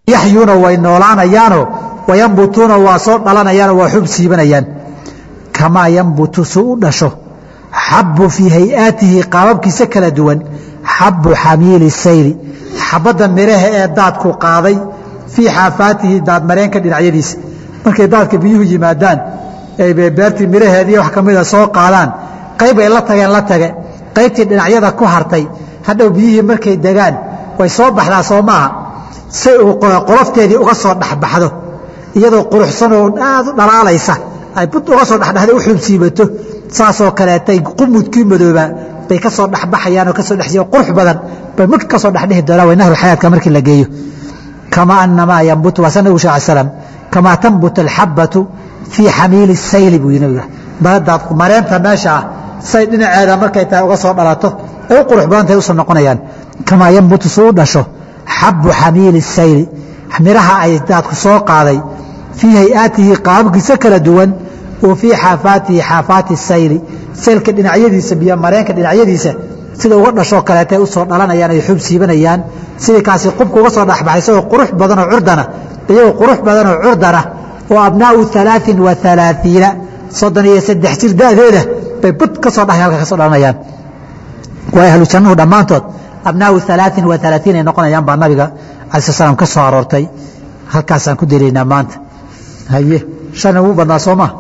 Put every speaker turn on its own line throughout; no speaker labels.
yaxyuuna way noolaanayaanoo wayambutuuna waa soo dhalanayaanoo waa xub siibanayaan kamaa yambutu su u dhasho xabu fii hayaatihi qaababkiisa kala duwan xabu xamiili sayli xabadda midhaha ee daadku qaaday fii xaafaatihi daadmareenka dhinacyadiisa markay daadka biyuhu yimaadaan ay beertii midhaheedii wax ka mida soo qaadaan qayb ay la tageen la tage qaybtii dhinacyada ku hartay hadhow biyihii markay degaan way soo baxdaa soo maaha say uu qolofteedii uga soo dhexbaxdo iyadoo quruxsan oo aad u dhalaalaysa ay bud uga soo dhexdhexda u xubsiibato saasoo kaleetay qumudkii madoobaa bay ka soo dhexbaxayaan oo kasoo dhexsiiya qurux badan bay marka ka soo dhexdhihi doonaan way nahrulxayaadka markii la geeyo kamaa annamaa yambutu waa sa nabigu sal slam kamaa tambut alxabbatu fii xamiili sayli buu nabiga daadaad mareenta meesha ah say dhinaceeda markay tahay uga soo dhalato ay u qurux badan tahay usoo noqonayaan kamaa yambutu su u dhasho xabu xamiili sayli midhaha ay daadku soo qaaday fii hayaatihi qaababkiisa kala duwan oo fii xaafaatihi xaafaati sayli saylka dhinacyadiisa biyo mareenka dhinacyadiisa sida uga dhashoo kaleetay usoo dhalanayaan ay xub siibanayaan sidii kaasi qubka uga soo dhexbaxay isagoo qurux badanoo curdana iyagoo qurux badanoo curdana oo abnaau alaain wa alaaiina soddon iyo saddex jir dadeeda bay bud ka soo dhahay halka ka soo dhalanayaan waa ahlu jannuhu dhammaantood abnaau alaain wa alaaiin ay noqonayaan baa nabiga alai slam ka soo aroortay halkaasaan ku delaynaa maanta haye shan ugu badnaa soo maa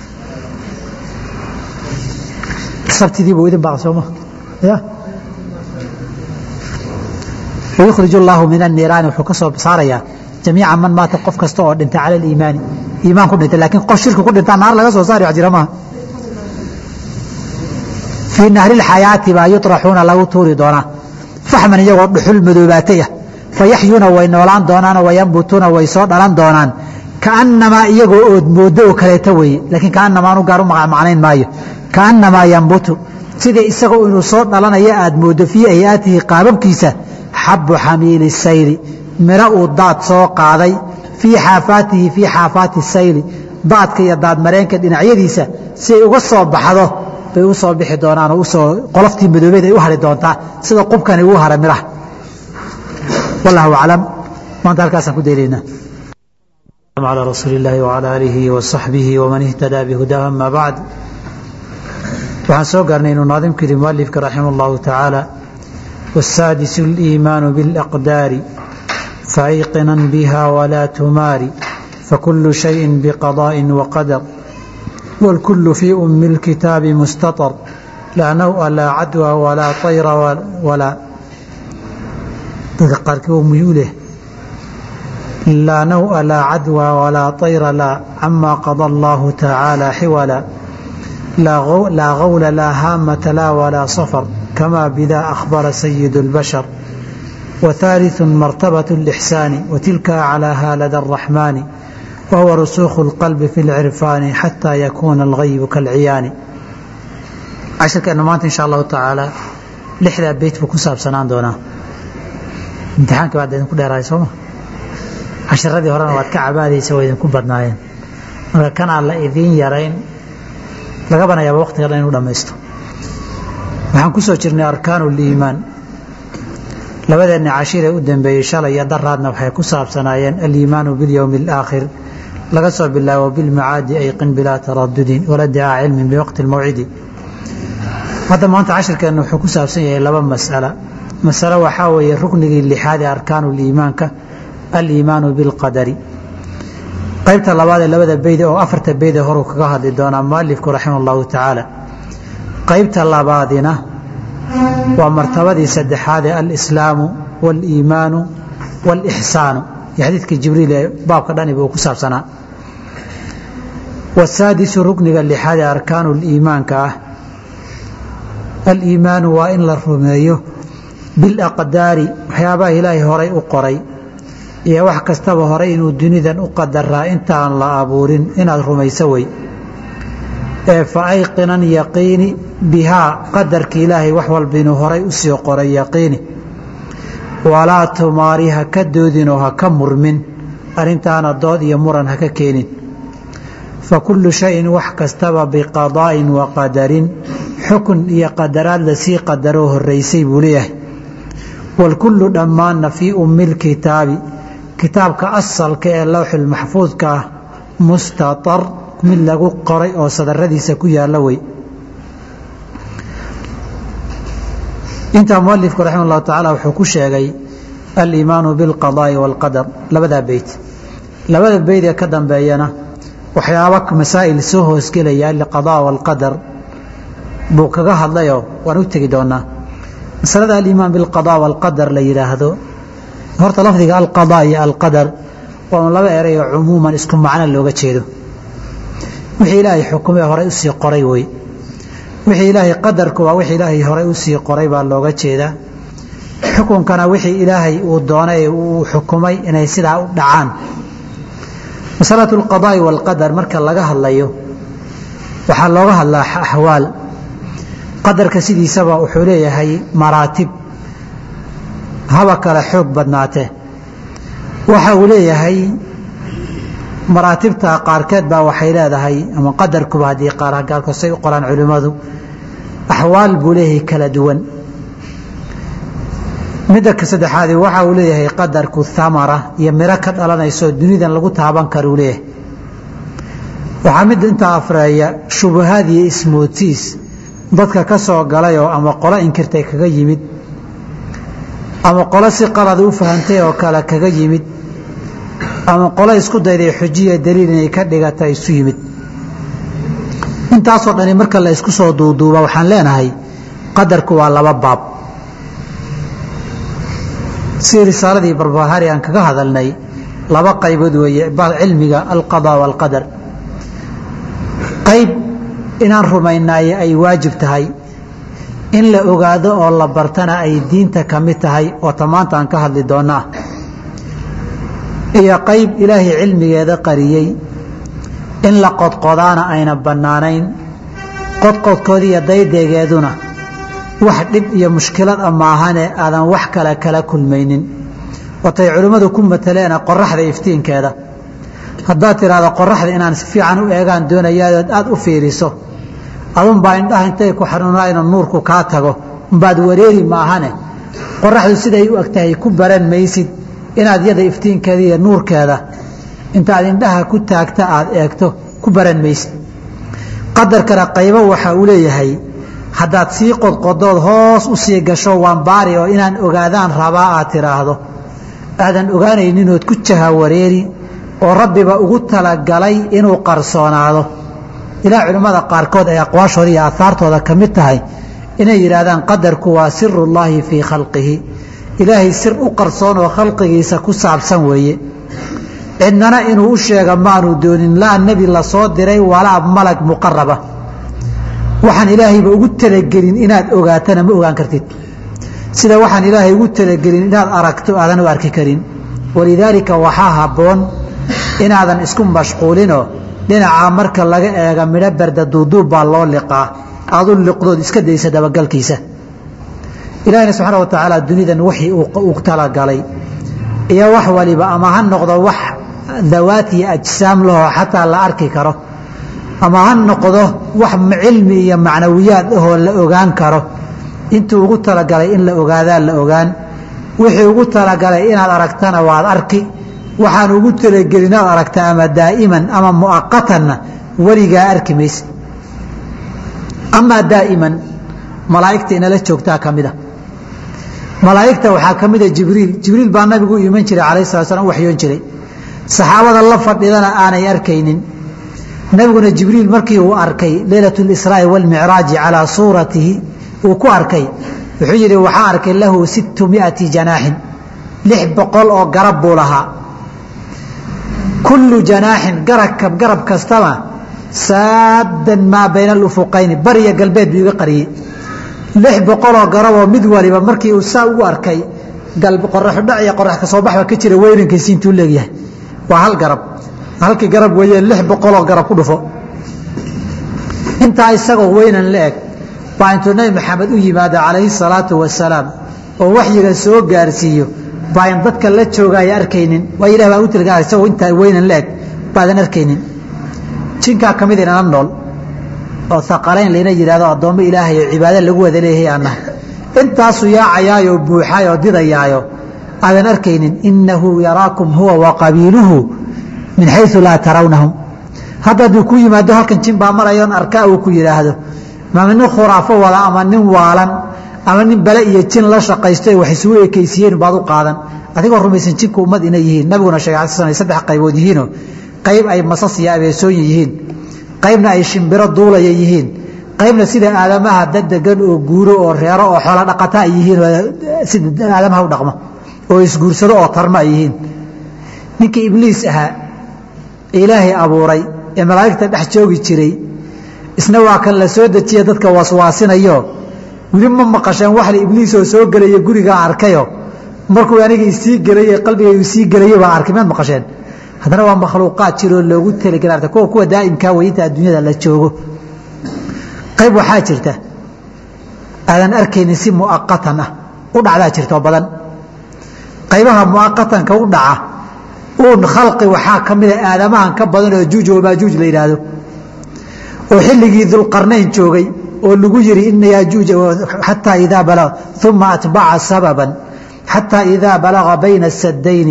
sabtidiibu idin baqa sooma ya wayukhrij اllaahu min الniiraani wuxuu ka soo saarayaa jamiica man maata qof kasta oo dhintay cala اliimaani iimaan ku dhintay lakin qof shirki ku dhintaa naar laga soo saari wax jira maaha fii nahri اlxayaati baa yuطraxuuna lagu tuuri doonaa faxman iyagoo dhuxul madoobaatay ah fayaxyuuna way noolaan doonaanoo wayambutuuna way soo dhalan doonaan kaanamaa iyagoo ood moodo oo kaleeto weeye laakiin kaanamaa anu gaar u macnayn maayo kaanamaa yambutu sida isagoo inuu soo dhalanayo aad mooddo fii hayaatihi qaababkiisa xabu xamiili sayli midho uu daad soo qaaday fii xaafaatihi fii xaafaati sayli daadka iyo daadmareenka dhinacyadiisa si ay uga soo baxdo bay u soo bixi doonaan oo usoo qoloftii madoobeed ay u hari doontaa sida qubkani uu hara midhaha wallahu aclam maanta halkaasaan ku daylaynaa على رسول الله وعلى آله وصحبه ومن اهتدى بهداه أما بعد waxaan soo gaarnay inuu naadimku yidhi mualifka raximah اllahu tacaala wasaadisu اliimaanu biاlaqdaari faayqinan biha walaa tumaari fakulu shayin biqadaaءi waqadar wاlkulu fii umi اlkitaabi mustaطar laa naw'a laa cadwa walaa طayra walaa dadka qaarkii oo muyuu leh laa naw'a laa cadwa walaa طayra laa cama qada allahu tacaala xiwala لا غول لا هامة لا ولا صفر كما بذا أخبر سيد البشر وثالث مرتبة الإحسان وتلك أعلاها لدى الرحمن وهو رسوخ القلب في العرفان حتى يكون الغيب كالعيان عشر كأنه مانت إن شاء الله تعالى لحظة بيت بكساب سنان دونا امتحانك بعد إذن كل رأي سوما عشر ردي هرانا واتك عبادي سوى إذن كل بدناين كان على إذين يرين laga banayaaba waqtiga dhan inu dhamaysto waxaan ku soo jirnay arkaanu liimaan labadeenna cashiiree u dambeeyey shalay iyo daraadna waxay ku saabsanaayeen aliimaanu bilyowmi alaakhir laga soo bilaabo bilmacaadi ayqin bilaa taradudin wala dicaa cilmin biwaqti lmawcidi hadda maanta cashirkeenna wuxuu ku saabsan yahay laba mas'ala masalo waxaa weeye ruknigii lixaad ee arkaanu liimaanka aliimaanu bilqadari qaybta labaad ee labada beyd oo afarta beydee horuu kaga hadli doonaa mualifku raximah allahu tacaala qaybta labaadina waa martabadii saddexaad ee alislaamu waaliimaanu waalixsaanu iyo xadiidkii jibriil ee baabka dhaniba uu ku saabsanaa wasaadisu rukniga lixaad ee arkaanu liimaanka ah aliimaanu waa in la rumeeyo bilaqdaari waxyaabaha ilaahay horay u qoray iyo wax kastaba horay inuu dunidan u qadaraa intaan la abuurin inaad rumayso wey ee fa ayqinan yaqiini bihaa qadarka ilaahay wax walba inuu horay u sii qoray yaqiini walaa tumaari ha ka doodinoo ha ka murmin arrintaana dood iyo muran ha ka keenin fa kullu shayin wax kastaba biqadaa'in wa qadarin xukun iyo qadaraad lasii qadaroo horraysay buu leeyahay waalkullu dhammaanna fii ummi lkitaabi kitaabka asalka ee lowxulmaxfuudka ah mustatar mid lagu qoray oo sadaradiisa ku yaalla wey intaa mualifku raxima allahu tacaala wuxuu ku sheegay aliimaanu bilqadaa'i waalqadar labadaa beyt labada beyd ee ka dambeeyana waxyaaba masaa'il soo hoosgelaya liqadaa waalqadar buu kaga hadlayoo waan u tegi doonaa masalada aliimaan bilqadaa waalqadar la yidhaahdo horta lafdiga alqadaa iyo alqadar waa un laba erayoo cumuuman isku macno looga jeedo wixii ilaahay xukumee horey usii qoray wey wixii ilaahay qadarku waa wixii ilaahay horey usii qoray baa looga jeedaa xukunkana wixii ilaahay uu doonay uu xukumay inay sidaa u dhacaan masalatu alqadaa'i waalqadar marka laga hadlayo waxaa looga hadlaa axwaal qadarka sidiisaba wuxuu leeyahay maraatib haba kale xoog badnaatee waxa uu leeyahay maraatibta qaarkeed baa waxay leedahay ama qadarkuba haddii qaarkaasay u qoraan culimmadu axwaal buu leeyahay kala duwan midda ka saddexaadi waxa uu leeyahay qadarku thamara iyo miro ka dhalanayso dunidan lagu taaban karuu leeyahay waxaa mid intaa afreeya shubahaad iyo ismootiis dadka ka soo galayoo ama qolo inkirtay kaga yimid ama qolo si qalada u fahantay oo kale kaga yimid ama qolo isku dayday xujiya daliil inay ka dhigata isu yimid intaasoo dhani marka la isku soo duuduuba waxaan leenahay qadarku waa laba baab si risaaladii barbahari aan kaga hadalnay laba qaybood weeye cilmiga alqadaa waalqadar qayb inaan rumaynaaye ay waajib tahay in la ogaado oo la bartana ay diinta ka mid tahay oo tamaanta aan ka hadli doonna ah iyo qayb ilaahay cilmigeeda qariyey in la qodqodaana ayna bannaanayn qodqodkoodi iyo daydeegeeduna wax dhib iyo mushkilad a maahane aadan wax kale kala kulmaynin watay culimmadu ku mataleena qoraxda iftiinkeeda haddaad tidhaahdo qoraxda inaan si fiican u eegaan doonayaad aada u fiiriso adunbaa indhaha intay ku xanuunayno nuurku kaa tago umbaad wareeri maahane qoraxdu siday u egtahay ku baran maysid inaad yada iftiinkeeda iyo nuurkeeda intaad indhaha ku taagta aad eegto ku baran maysid qadarkana qaybo waxa uu leeyahay haddaad sii qodqodood hoos u sii gasho waan baari oo inaan ogaadaan rabaa aad tidhaahdo aadan ogaanayninood ku jaha wareeri oo rabbiba ugu talagalay inuu qarsoonaado ilaa culimmada qaarkood ay aqwaashooda iyo aahaartooda ka mid tahay inay yidhaahdaan qadarku waa sirullaahi fii khalqihi ilaahay sir u qarsoon oo khalqigiisa ku saabsan weeye cidnana inuu u sheega maanu doonin laa nebi la soo diray walaa malag muqaraba waxaan ilaahayba ugu talagelin inaad ogaatana ma ogaan kartid sida waxaan ilaahay ugu talagelin inaad aragto aadan u arki karin walidaalika waxaa habboon inaadan isku mashquulinoo dhinacaa marka laga eega midho berda duuduub baa loo liqaa aadu liqdood iska daysa dabagalkiisa ilaahina subxaana wa tacaala dunidan wixii uu talagalay iyo wax waliba ama ha noqdo wax dawaat iyo ajsaam lahoo xataa la arki karo ama ha noqdo wax cilmi iyo macnawiyaad ahoo la ogaan karo intuu ugu talagalay in la ogaadaa la ogaan wixii ugu talagalay inaad aragtana waad arki waxaan ugu talagelin inaad aragta ama daa'iman ama mu'aqatanna weligaa arki mayse amaa daa'iman malaa'igta inala joogtaa ka mida malaa'igta waxaa ka mida jibriil jibriil baa nabigu u iman jiray calayh sala slam u waxyoon jiray saxaabada la fadhidana aanay arkaynin nabiguna jibriil markii uu arkay leylat اlisraa'i wاlmicraaji calaa suuratihi uu ku arkay wuxuu yidhi waxaa arkay lahu sittu miati janaaxin lix boqol oo garab buu lahaa kullu janaaxin garab garab kastaba saaddan maa bayna alufuqayni bariya galbeed buu iga qariyey lix boqoloo garaboo mid waliba markii uu saa ugu arkay qoraxudhac iyo qorax kasoo baxba ka jira weynankiisi intuu leegyahay waa hal garab halkii garab weeye lix boqoloo garab ku dhufo intaa isagoo weynan la eg baa intuu nabi maxamed u yimaado calayhi salaatu wasalaam oo waxyiga soo gaarsiiyo baayan dadka la joogaaya arkaynin waa ilah baan u tilgaa isagoo intaa weynan la eg baadan arkaynin jinkaa ka mid inana nool oo haqalayn layna yidhahdo addoommo ilaahay oo cibaado lagu wada leeyahay aan nahay intaasuu yaacayaayoo buuxaayoo didayaayo aadan arkaynin inahu yaraakum huwa wa qabiiluhu min xayu laa tarawnahum hadda hadduu ku yimaado halkan jin baa marayoon arkaa uu ku yidhaahdo ama nin khuraafo wada ama nin waalan ama nin bale iyo jin la shaqaysto wax isugu ekaysiiyeen baad u qaadan adigoo rumaysan jinku ummad inay yihiin nabiguna sheegay ala sl saddex qaybood yihiinoo qayb ay masas iyo abeesooyin yihiin qaybna ay shimbiro duulaya yihiin qaybna sida aadamaha dadegan oo guuro oo reero oo xoolo dhaqata ay yihiin sida aadamaha u dhaqmo oo isguursado oo tarmo ay yihiin ninkii ibliis ahaa ilaahay abuuray ee malaa'igta dhex joogi jiray isna waa kan la soo dejiya dadka waswaasinayo weli ma maqasheen waxla ibliisoo soo gelaya gurigaa arkayo markuu aniga isii gelay qalbigaygu sii gelayay baa arkay maad maqasheen haddana waa makhluuqaad jiroo loogu talagela arta kuwa kuwa daa'imkaa wey inta adduunyada la joogo qayb waxaa jirta aadan arkaynin si mu'aqatan ah u dhacdaa jirtoo badan qaybaha mu'aqatanka u dhaca uun khalqi waxaa ka mida aadamahan ka badan oo juuj wamaajuuj la yidhaahdo oo xilligii dulqarnayn joogay oo lagu yidhi ina yaajuuja xataa idaa balaga uma atbaca sababan xataa idaa balaga bayna asadayni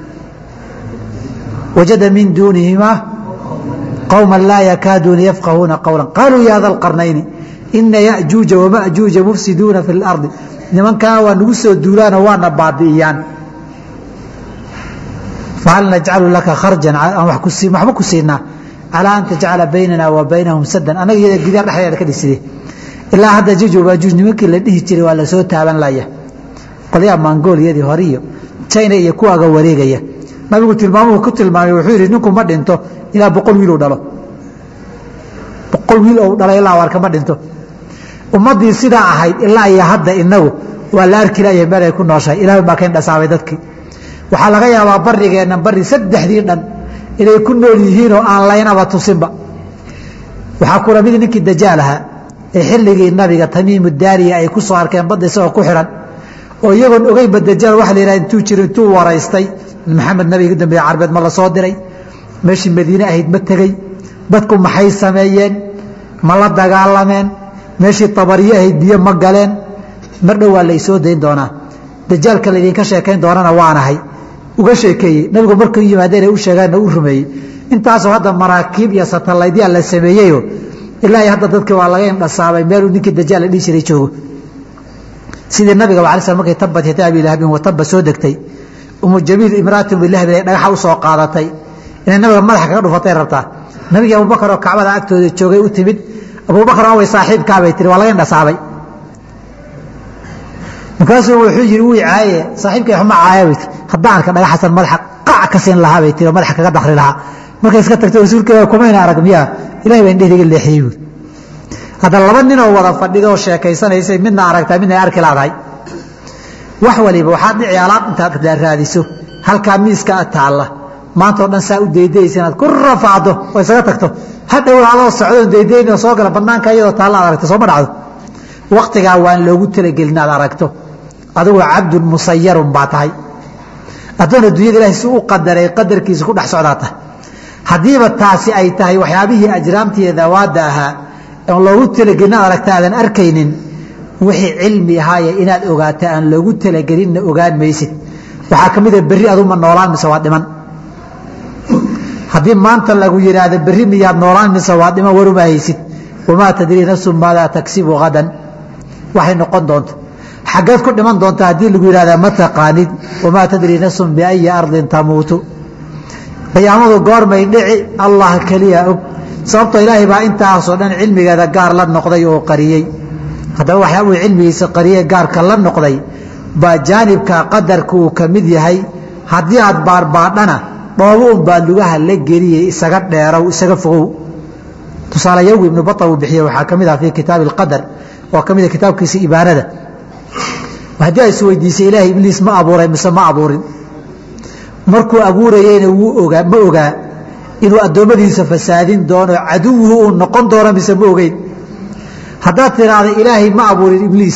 wajada min duunihimaa qowma laa yakaaduuna yafqahuuna qowla qaaluu ya da lqarnayni ina yajuuja wamajuuja mufsiduuna fi lardi nimankaa waa nagu soo duulaanoo waana baabi'iyaan fahal najcalu laka kharjan waxba ku siinaa calaa an tajcala baynana wa baynahum sadan annaga iyada gidaar dhexdeeda ka dhiside ilaa hadda juuj wamaajuuj nimankii la dhihi jiray waa lasoo taaban laya qolyaha mongoliyadii hore iyo china iyo kuwaaga wareegaya nabigu tilmaamuhu ku tilmaamay wuxuu yidhi ninku ma dhinto ilaa boqol wiil u dhalo boqol wiil ou dhala ilaa warka ma dhinto ummaddii sidaa ahayd ilaa iyo hadda inagu waa la arki laya meel ay ku nooshahay ilahay baa kayn dhasaabay dadkii waxaa laga yaabaa barigeenna bari saddexdii dhan inay ku nool yihiinoo aan laynaba tusinba waxaa kula mid ninkii dajaal ahaa ee xilligii nabiga tamiimu daariya ay ku soo arkeen badda isagoo ku xihan oo iyagoon ogeynba dajaal waxa la yidhaha intuu jiro intuu waraystay maxamed nabiga dambeeye carbeed ma la soo diray meeshii madiine ahayd ma tegey dadku maxay sameeyeen ma la dagaalameen meeshii tabariye ahayd biyo ma galeen mar dhow waa laysoo dayn doonaa dajaalka laydinka sheekayn doonana waanahay uga sheekeeyey nabigu markuu yimaadeen u sheegaanna u rumeeyey intaasoo hadda maraakiib iyo satallaydyaa la sameeyeyo ilaa hadda dadki waa laga indhasaabay meeluu ninkii dajaal la dhihi jiray joogo sidii nabiga ala sl markay tabat yata abi lahabin wataba soo degtay umu jamiil imraatu bilahbin ay dhagaxa u soo qaadatay inay nabiga madaxa kaga dhufatay rabtaa nabigii abubakar oo kacbada agtooda joogay u timid abubakar waa way saaxiibkaabay tiri waa laga indhasaabay markaasuu wuxuu yidhi wii caaye saaxiibkay xuma caaya bay tii haddaan arka dhagaxasan madaxa qac ka siin lahaa bay tiri oo madaxa kaga dakri lahaa markay iska tagtay rasuulka kumayna arag miyaa ilahay baa indhehdiga leexiyey buuri hadda laba ninoo wada fadhida oo sheekaysanaysay midna aragtaa midna ay arki laadahay wax waliba waxaad dhici alaab intaad raadiso halkaa miiska taalla maanta o dhan saa u daydayaysa inaad ku rafaacdo oo isaga tagto hadhow adoo socdoon daydaynoo soo gala banaanka iyadoo taalla ad aragto sooma dhacdo waktigaa waan loogu talagelin aad aragto adigoo cabdun musayarun baa tahay addoon adduunyada ilahay si u qadaray qadarkiisa ku dhex socdaa tahay haddiiba taasi ay tahay waxyaabihii ajraamtiiyo dawaadda ahaa oon loogu talagelin aad aragta aadan arkaynin wixii cilmi ahaaye inaad ogaata aan loogu talagelinna ogaan maysid waxaa ka mida berri aduma noolaan mise waa dhiman haddii maanta lagu yidhaahdo berri miyaad noolaan mise waa dhiman waruma haysid wamaa tadrii nafsun maadaa tagsibu hadan waxay noqon doonto xaggeed ku dhiman doonta haddii lagu yidhahda ma taqaanid wamaa tadrii nafsun biayi ardin tamuutu qiyaamadu goormay dhici allah keliya og sababtoo ilaahay baa intaasoo dhan cilmigeeda gaar la noqday oo qariyey haddaba waxyaabuu cilmigiisa qariyey gaarka la noqday baa jaanibka qadarka uu ka mid yahay haddii aad baarbaadhana dhoobo un baa lugaha la geliyey isaga dheerow isaga fogow tusaale yowgi ibnu bata uu bixiye waxaa ka mid ah fii kitaabi alqadar oo ka mid a kitaabkiisa ibaanada haddii ay isweydiisay ilaahay ibliis ma abuuray mise ma abuurin markuu abuurayeyna wuu ogaa ma ogaa inuu addoommadiisa fasaadin doono caduwuhu uu noqon doono mise ma ogeyn haddaad tiraahda ilaahay ma abuurin ibliis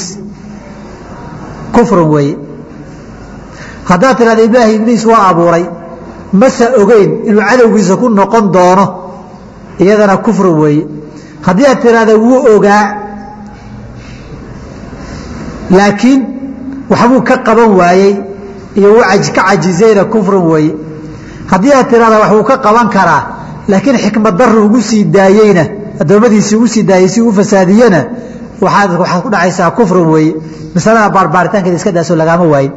kufrun weeye haddaad tiraahda ilaahay ibliis waa abuuray mase ogeyn inuu cadowgiisa ku noqon doono iyadana kufrun weeye haddii aad tiraahda wuu ogaa laakiin waxbuu ka qaban waayey iyo wacaj ka cajizayna kufrun weeye haddii aad tirahda wax uu ka qaban karaa laakiin xikmad daru ugu sii daayeyna addoommadiisii ugu sii daayey si u fasaadiyena waaad waxaad ku dhacaysaa kufrun weeye masalada baarbaaritaankeeda iska daaso lagaama waayin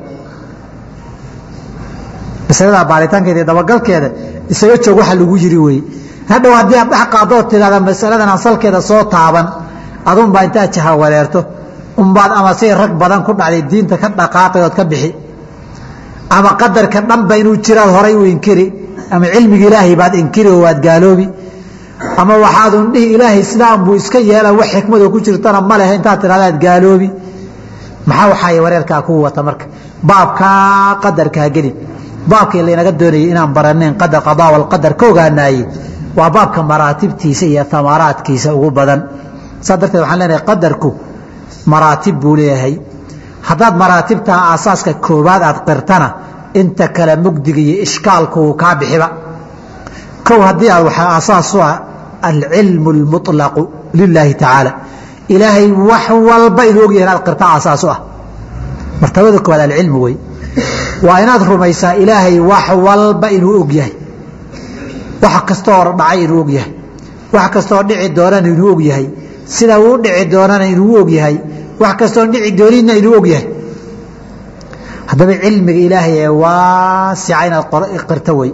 masalada baaritaankeeda dabagalkeeda isaga joog waxa lagu yiri weye hadhow haddii aad dhex qaadoo tidhahda masaladan asalkeeda soo taaban adunbaa intaad jaha wareerto unbaad ama say rag badan ku dhacday diinta ka dhaqaaqay ood ka bixi ama qadarka dhanba inuu jiraad horay u inkiri ama cilmiga ilaahay baad inkiri oo waad gaaloobi ama waxaadun dhihi ilaahay sidaan buu iska yeela wax xikmadoo ku jirtana ma lehe intaad tidhahdaad gaaloobi maxaa waxaay wareerkaa kuu wata marka baabkaa qadarkaa gelin baabkii laynaga doonayay inaan baranayn qadar qadaa walqadar ka ogaanaayey waa baabka maraatibtiisa iyo amaraadkiisa ugu badan saa darteed waxaan leenahay qadarku maraatib buu leeyahay haddaad maraatibtaa aasaaska koobaad aad qirtana inta kale mugdiga iyo ishkaalku uu kaa bixiba kow haddii aad waxaa aasaas u ah alcilmu اlmuطlaqu lilaahi tacaala ilaahay wax walba inuu ogyahay inaad qirta aasaas u ah martabada koowaad alcilmu wey waa inaad rumaysaa ilaahay wax walba inuu og yahay wax kastoo dhacay inuu og yahay wax kastoo dhici doonana inuu og yahay sida uu dhici doonana inuu og yahay wax kastoo dhici doonina inuu og yahay haddaba cilmiga ilaahay ee waasica inaad qirto wey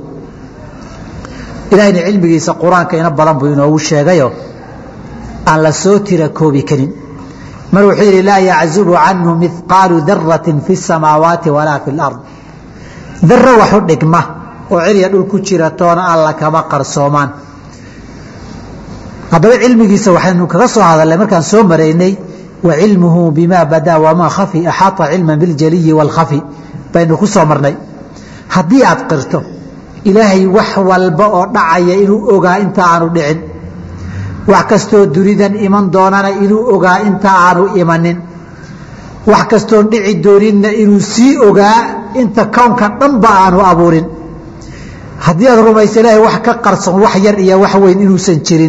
ilahayna cilmigiisa qur-aanka ina badan buu inoogu sheegayo aan la soo tira koobi karin mar wuxuu yidhi laa yaczubu canhu mihqaalu daratin fi الsamaawaati walaa fi اlard daro waxu dhigma oo cirya dhul ku jira toona alla kama qarsoomaan haddaba cilmigiisa waxaynu kaga soo hadalnay markaan soo maraynay wa cilmuhu bima badaa wamaa khafi axaata cilma biاljaliyi wاlkhafi baynu ku soo marnay haddii aad qirto ilaahay wax walba oo dhacaya inuu ogaa inta aanu dhicin wax kastoo dunidan iman doonana inuu ogaa inta aanu imanin wax kastoon dhici dooninna inuu sii ogaa inta kownka dhanba aanu abuurin haddii aad rumaysa ilaahay wax ka qarsoon wax yar iyo wax weyn inuusan jirin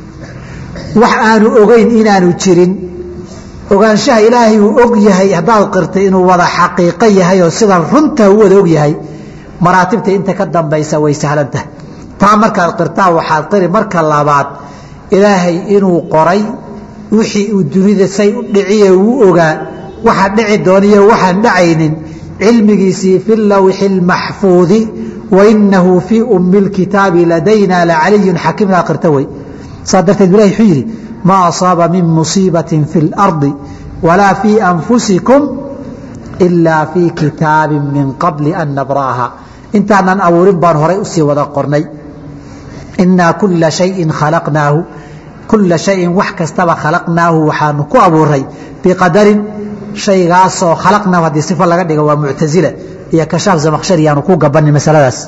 wax aanu ogeyn inaanu jirin ogaanshaha ilaahay uu og yahay haddaad qirtay inuu wada xaqiiqo yahay oo sidan runta u wada og yahay maraatibta inta ka dambaysa way sahlan tahay taa markaad qirtaa waxaad qiri marka labaad ilaahay inuu qoray wixii uu dunida say u dhiciye uu ogaa waxa dhici dooniyo waxaan dhacaynin cilmigiisii fi lawxi اlmaxfuudi wainahu fii ummi اlkitaabi ladayna lacaliyun xakiim aa qirta wey saa darteed ilahi wuxuu yidhi maa asaaba min musiibaةi fi اlarضi walaa fii anfusikum ilaa fii kitaabi min qabli an nabra'aha intaanan abuurin baan horay usii wada qornay inaa kula shayin khalaqnaahu kula shayin wax kastaba khalaqnaahu waxaanu ku abuuray biqadarin shaygaasoo khalaqnaahu haddii sifa laga dhigo waa muctasila iyo kashaaf zamakshari yaanu ku gabanin masaladaas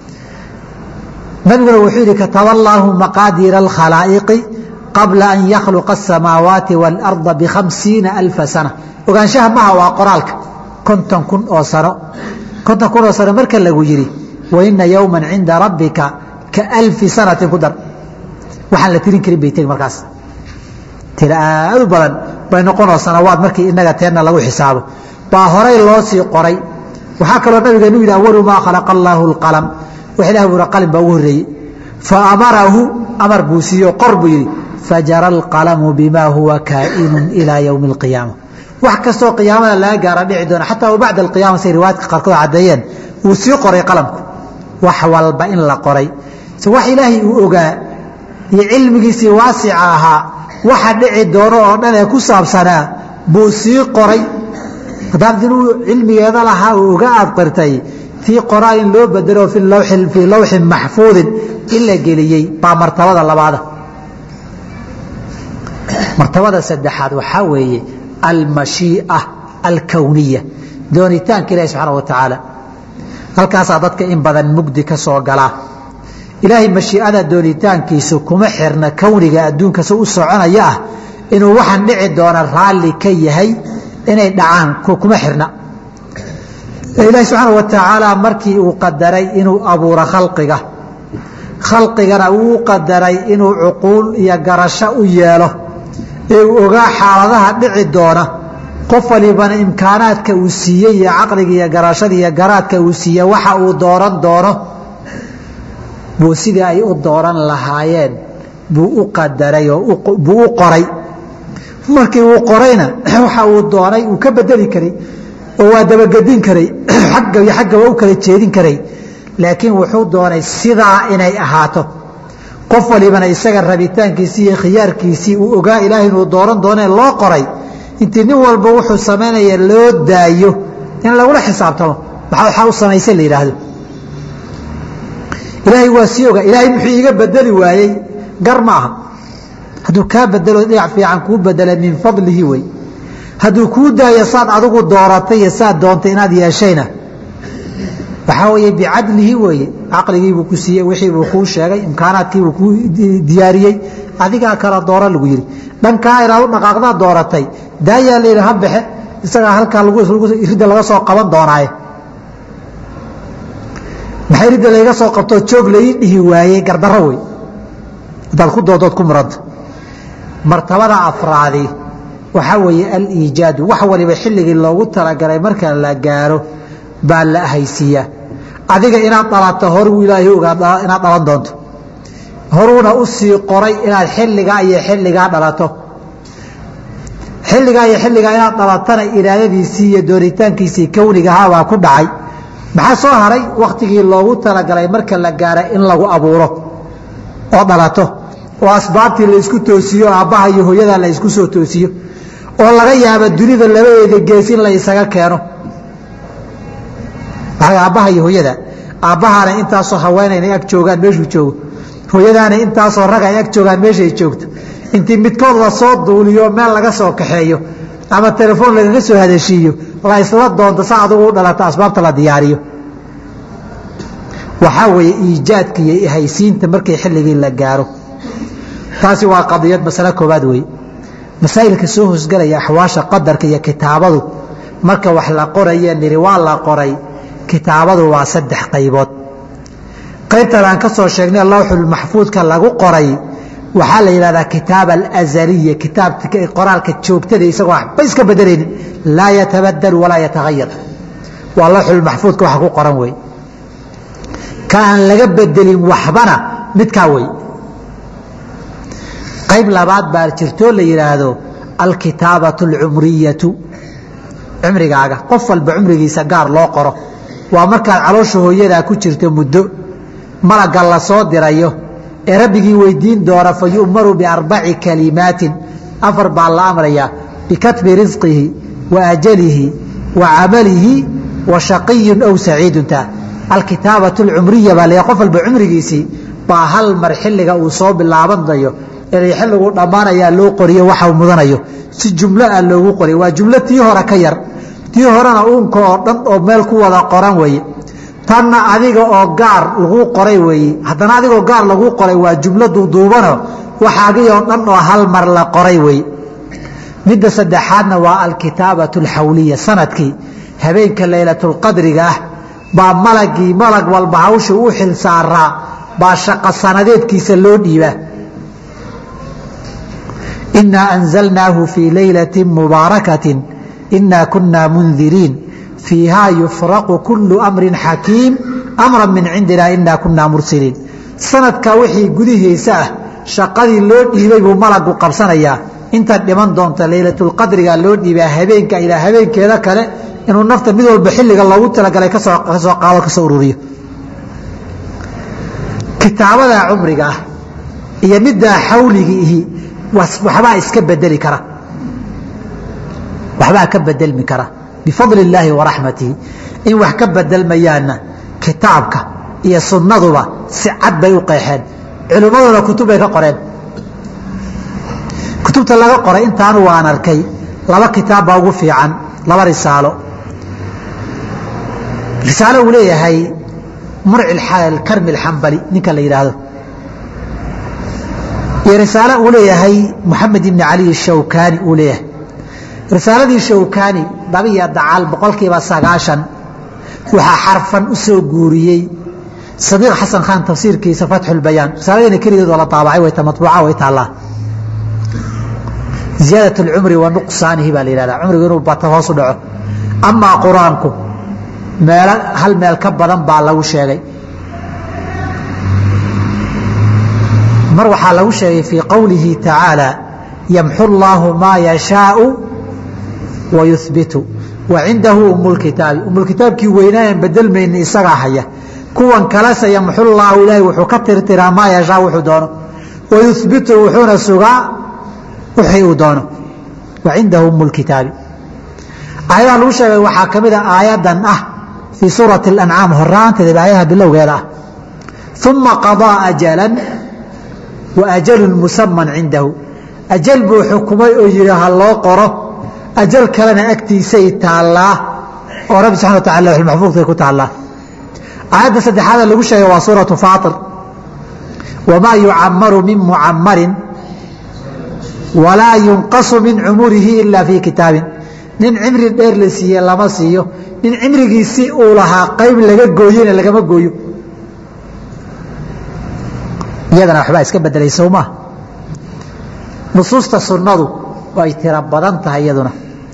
nabiguna wuxuu yidhi kataba allaahu maqaadiira alkhalaa'iqi qabla an yakhluqa asamaawaati waalarda bikhamsiina alfa sana ogaanshaha maha waa qoraalka konton kun oo sano konton kun oo sano marka lagu yidhi waina yowma cinda rabbika ka alfi sanatin ku dar waxaan la tirin karin bay tegi markaas tira aad u badan bay noqonoo sanawaad markii inaga teenna lagu xisaabo baa horay loo sii qoray waxaa kaloo nabigeenu yidhi awalu maa khalaqa allaahu alqalam wax ilah buura qalin baa ugu horreeyey fa amarahu amar buu siiyo qor buu yidhi fajara alqalamu bima huwa kaa'inun ilaa yowmi alqiyaama wax kastoo qiyaamada laga gaara dhici doona xataa wa bacda alqiyaama say riwaayadka qaarkood caddeeyeen wuu sii qoray qalamku wax walba in la qoray se wax ilaahay uu ogaa iyo cilmigiisii waasica ahaa waxa dhici doono oo dhan ee ku saabsanaa buu sii qoray haddaad inuu cilmigeeda lahaa uu oga aad qirtay tii qoraa in loo bedelo fii lawxin maxfuudin in la geliyey baa martabada labaada martabada saddexaad waxaa weeye almashii'a alkowniya doonitaanka ilahi subxaana wa tacaala halkaasaa dadka in badan mugdi ka soo galaa ilaahay mashii'ada doonitaankiisu kuma xirna kowniga adduunka si u soconaya ah inuu waxaan dhici doona raalli ka yahay inay dhacaan kuma xirna ilaahi subxaana wa tacaala markii uu qadaray inuu abuuro khalqiga khalqigana uu qadaray inuu cuquul iyo garasho u yeelo ee uu ogaa xaaladaha dhici doona qof walibana imkaanaadka uu siiyey iyo caqliga iyo garashada iyo garaadka uu siiye waxa uu dooran doono buu sidii ay u dooran lahaayeen buu u qadaray oo buu u qoray markii uu qorayna waxa uu doonay uu ka bedeli karay oo waa dabagedin karay xagga iyo xagga waa u kala jeedin karay laakiin wuxuu doonay sidaa inay ahaato qof walibana isaga rabitaankiisii iyo khiyaarkiisii uu ogaa ilaahay inuu dooran doonee loo qoray intii nin walba wuxuu samaynaya loo daayo in lagula xisaabtamo maxaa waxaa u samaysay la yidhaahdo ilaahay waa sii ogaa ilaahay muxuu iiga bedeli waayey gar ma aha hadduu kaa bedelo dhinac fiican kuu bedela min fadlihi wey hadduu kuu daayo saad adigu dooratay iyo saad doontay inaad yeeshayna waxaa weeye bicadlihi weeye caqligiibuu ku siiyey wixiibuu kuu sheegay imkaanaadkiibuu kuu diyaariyey adigaa kala doora lagu yidhi dhankaa inaad u dhaqaaqdaa dooratay daayaa la yidhi ha baxe isagaa halkaa ridda laga soo qaban doonaaye maxay ridda layga soo qabtoo joog lai dhihi waayey gardarro wey haddaad ku doodood ku muranta martabada afraadi waxaa weeye aliijaadu wax waliba xilligii loogu talagalay marka la gaaro baa la ahaysiiyaa adiga inaad dhalato horuu ilaahay ogaa inaad dhalan doonto horuuna u sii qoray inaad xilligaa iyo xilligaa dhalato xilligaa iyo xilligaa inaad dhalatana iraadadiisii iyo dooritaankiisii kownigahaabaa ku dhacay maxaa soo haray wakhtigii loogu talagalay marka la gaara in lagu abuuro oo dhalato oo asbaabtii la isku toosiyo aabbaha iyo hooyada la isku soo toosiyo oo laga yaaba dunida labadeeda gees in la isaga keeno aabbaha iyo hooyada aabbahaana intaasoo haweenayna ag joogaan meeshuu joogo hooyadaana intaasoo rag ay ag joogaan meeshay joogto intii midkood la soo duuliyo meel laga soo kaxeeyo ama telefoon lagaga soo hadashiiyo la isla doonto sa adugu u dhalato asbaabta la diyaariyo waxaa weeye iijaadka iyo ihaysiinta markii xilligii la gaaro taasi waa qadiyad masale koobaad weeye masaa'ilka soo hosgelaya axwaasha qadarka iyo kitaabadu marka wax la qoraye niri waa la qoray kitaabadu waa saddex qaybood qaybtan aan ka soo sheegnay lawxulmaxfuudka lagu qoray waxaa la yidhahdaa kitaab alazaliya kitaab qoraalka joogtada isagoo waxba iska bedelaynin laa yatabadal walaa yatahayar waa lawxulmaxfuudka waxa ku qoran wey ka aan laga bedelin waxbana midkaa wey qayb labaad baa jirtoo la yidhaahdo alkitaabatu alcumriyatu cumrigaaga qof walba cumrigiisa gaar loo qoro waa markaad caloosha hooyadaa ku jirto muddo malagga la soo dirayo ee rabbigii weydiin doona fa yu'maru biarbaci kalimaatin afar baa la amrayaa bikatbi risqihi wa ajalihi wa camalihi wa shaqiyun aw saciidunta alkitaabatu alcumriya baa la qof walba cumrigiisii baa hal mar xilliga uu soo bilaabanayo inay xilliguu dhammaanayaa loo qoriyo waxa uu mudanayo si jumlo ah loogu qoriyo waa jumlo tii hore ka yar tii horena uunka oo dhan oo meel ku wada qoran weeye tanna adiga oo gaar laguu qoray weeye haddana adigoo gaar laguu qoray waa jumlo duuduubano waxaagii oo dhan oo hal mar la qoray weeye midda saddexaadna waa alkitaabatu alxawliya sanadkii habeenka laylatulqadriga ah baa malagii malag walba hawsha u xil saaraa baa shaqo sanadeedkiisa loo dhiibaa inaa anzalnaahu fii laylati mubaarakatin inaa kunaa mundiriin fiihaa yufraqu kullu amrin xakiim amran min cindina inaa kunaa mursiliin sanadkaa wixii gudihiisa ah shaqadii loo dhiibay buu malagu qabsanayaa intaad dhiman doonta laylatulqadriga loo dhiibaa habeenka ilaa habeenkeeda kale inuu nafta mid walba xilliga loogu talagalay kasoo qaado kasoo ururiyo kitaabada cumriga ah iyo middaa xawligiihi waxbaa iska bedeli kara waxbaa ka bedelmi kara bifadli illaahi waraxmatihi in wax ka bedelmayaanna kitaabka iyo sunnaduba si cad bay u qeexeen culimmaduna kutub bay ka qoreen kutubta laga qoray intaanu waan arkay laba kitaab baa ugu fiican laba risaalo risaalo uu leeyahay murci karmi alxambali ninka la yidhaahdo iyo risaalo uu leeyahay moxamed ibni cali ashawkani uu leeyahay risaaladii shawkani labiyo dacal boqolkiiba sagaashan waxaa xarfan u soo guuriyey sadiiq xasan khan tafsiirkiisa fatxulbayaan risaaladina keligeed oo la daabacay way matbuuca way taallaa ziyaadat اlcumri wa nuqsaanihi baa la yihahda cumrigu inuu bato hoos u dhaco amaa qur-aanku meelo hal meel ka badan baa lagu sheegay mar waxaa lagu sheegay fii qowlihi tacaalى yamxu اllaahu maa yashaau wa yuhbitu wa cindahu umulkitaabi umulkitaabkii weynaayan bedelmayni isagaa haya kuwan kalese yamxu llaahu ilaahay wuxuu ka tirtiraa maa yashaa wuxuu doono wa yuhbitu wuxuuna sugaa wixii uu doono wa cindahu umulkitaabi aayadaha lagu sheegay waxaa ka mid a aayadan ah fii suurati اlancaam horaanteeda aayaha bilowgeeda ah uma qaضىa ajalan wa ajalun musaman cindahu ajal buu xukumay oo yihi ha loo qoro ajal kalena agtiisay taallaa oo rabbi subxana wa tacala lawxulmaxfuudkay ku taallaa aayadda saddexaada lagu sheegay waa suuratu faatir wamaa yucamaru min mucamarin walaa yunqasu min cumurihi ila fii kitaabin nin cimri dheer la siiye lama siiyo nin cimrigiisi uu lahaa qayb laga gooyena lagama gooyo iyadana waxbaa iska bedelay sowmaa nusuusta sunnadu way tiro badan tahay iyaduna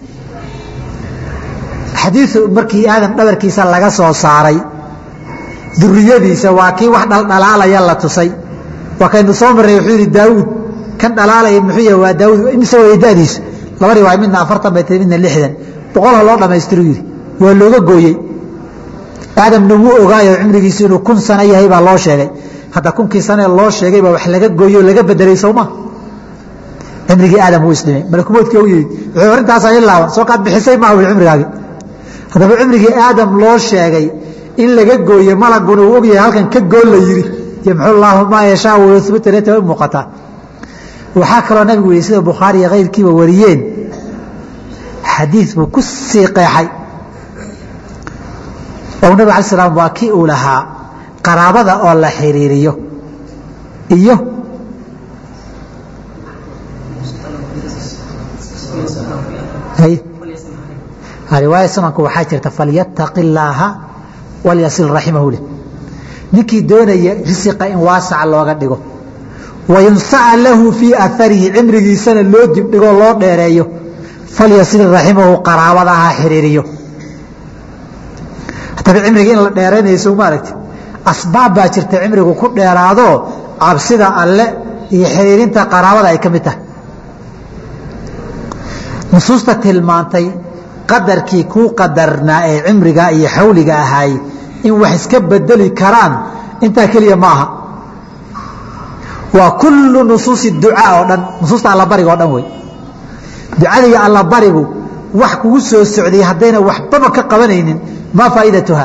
xadiiu markii aadam dhabarkiisa laga soo saaray duriyadiisa waa kii wax dhaldhalaalaya la tusay waa kaynu soo marnay wuxuu yidhi daawuud kan dhalaalaya muxuu yahay waa daawuud imise way da'diisu laba riwaaya midna afartan bay tahay midna lixdan boqol ha loo dhammaystiru yidhi waa looga gooyey aadamna wuu ogaayo cimrigiisu inuu kun sano yahay baa loo sheegay hadda kunkii sanee loo sheegay baa wax laga gooyo o laga bedelay sowma cimrigii aadam wuu isdhimay malakumoodkii u yimid wuxuu arintaasaa i laaban soo kaad bixisay maaha wi cimrigaagi haddaba cimrigii aadam loo sheegay in laga gooye malaguna uu ogyahay halkan ka gool la yidhi yamxu llaahu maa yashaa wayubitreta way muuqataa waxaa kaloo nabigu yihi sida bukhaari iyo kayrkiiba wariyeen xadiid buu ku sii qeexay oo nabig ala slam waa kii uu lahaa qaraabada oo la xiriiriyo iyo riwaaya sunanku waxaa jirta falyataqi illaaha walyasil raximahu leh ninkii doonaya risiqa in waasaca looga dhigo wayunsaca lahu fii aarihi cimrigiisana loo dibdhigoo loo dheereeyo falyasil raximahu qaraabada ha xiriiriyo haddaba cimriga in la dheeraynayo soo ma aragti asbaab baa jirta cimrigu ku dheeraadoo cabsida alle iyo xiriirinta qaraabada ay ka mid tahay nusuusta tilmaantay qadarkii kuu qadarnaa ee cimriga iyo xawliga ahaay in wax iska bedeli karaan intaa keliya ma aha waa kullu nusuusi ducaa oo dhan nusuusta allabariga o dhan wey ducada iyo allabarigu wax kugu soo socday haddayna waxbaba ka qabanaynin maa faa'iidatuha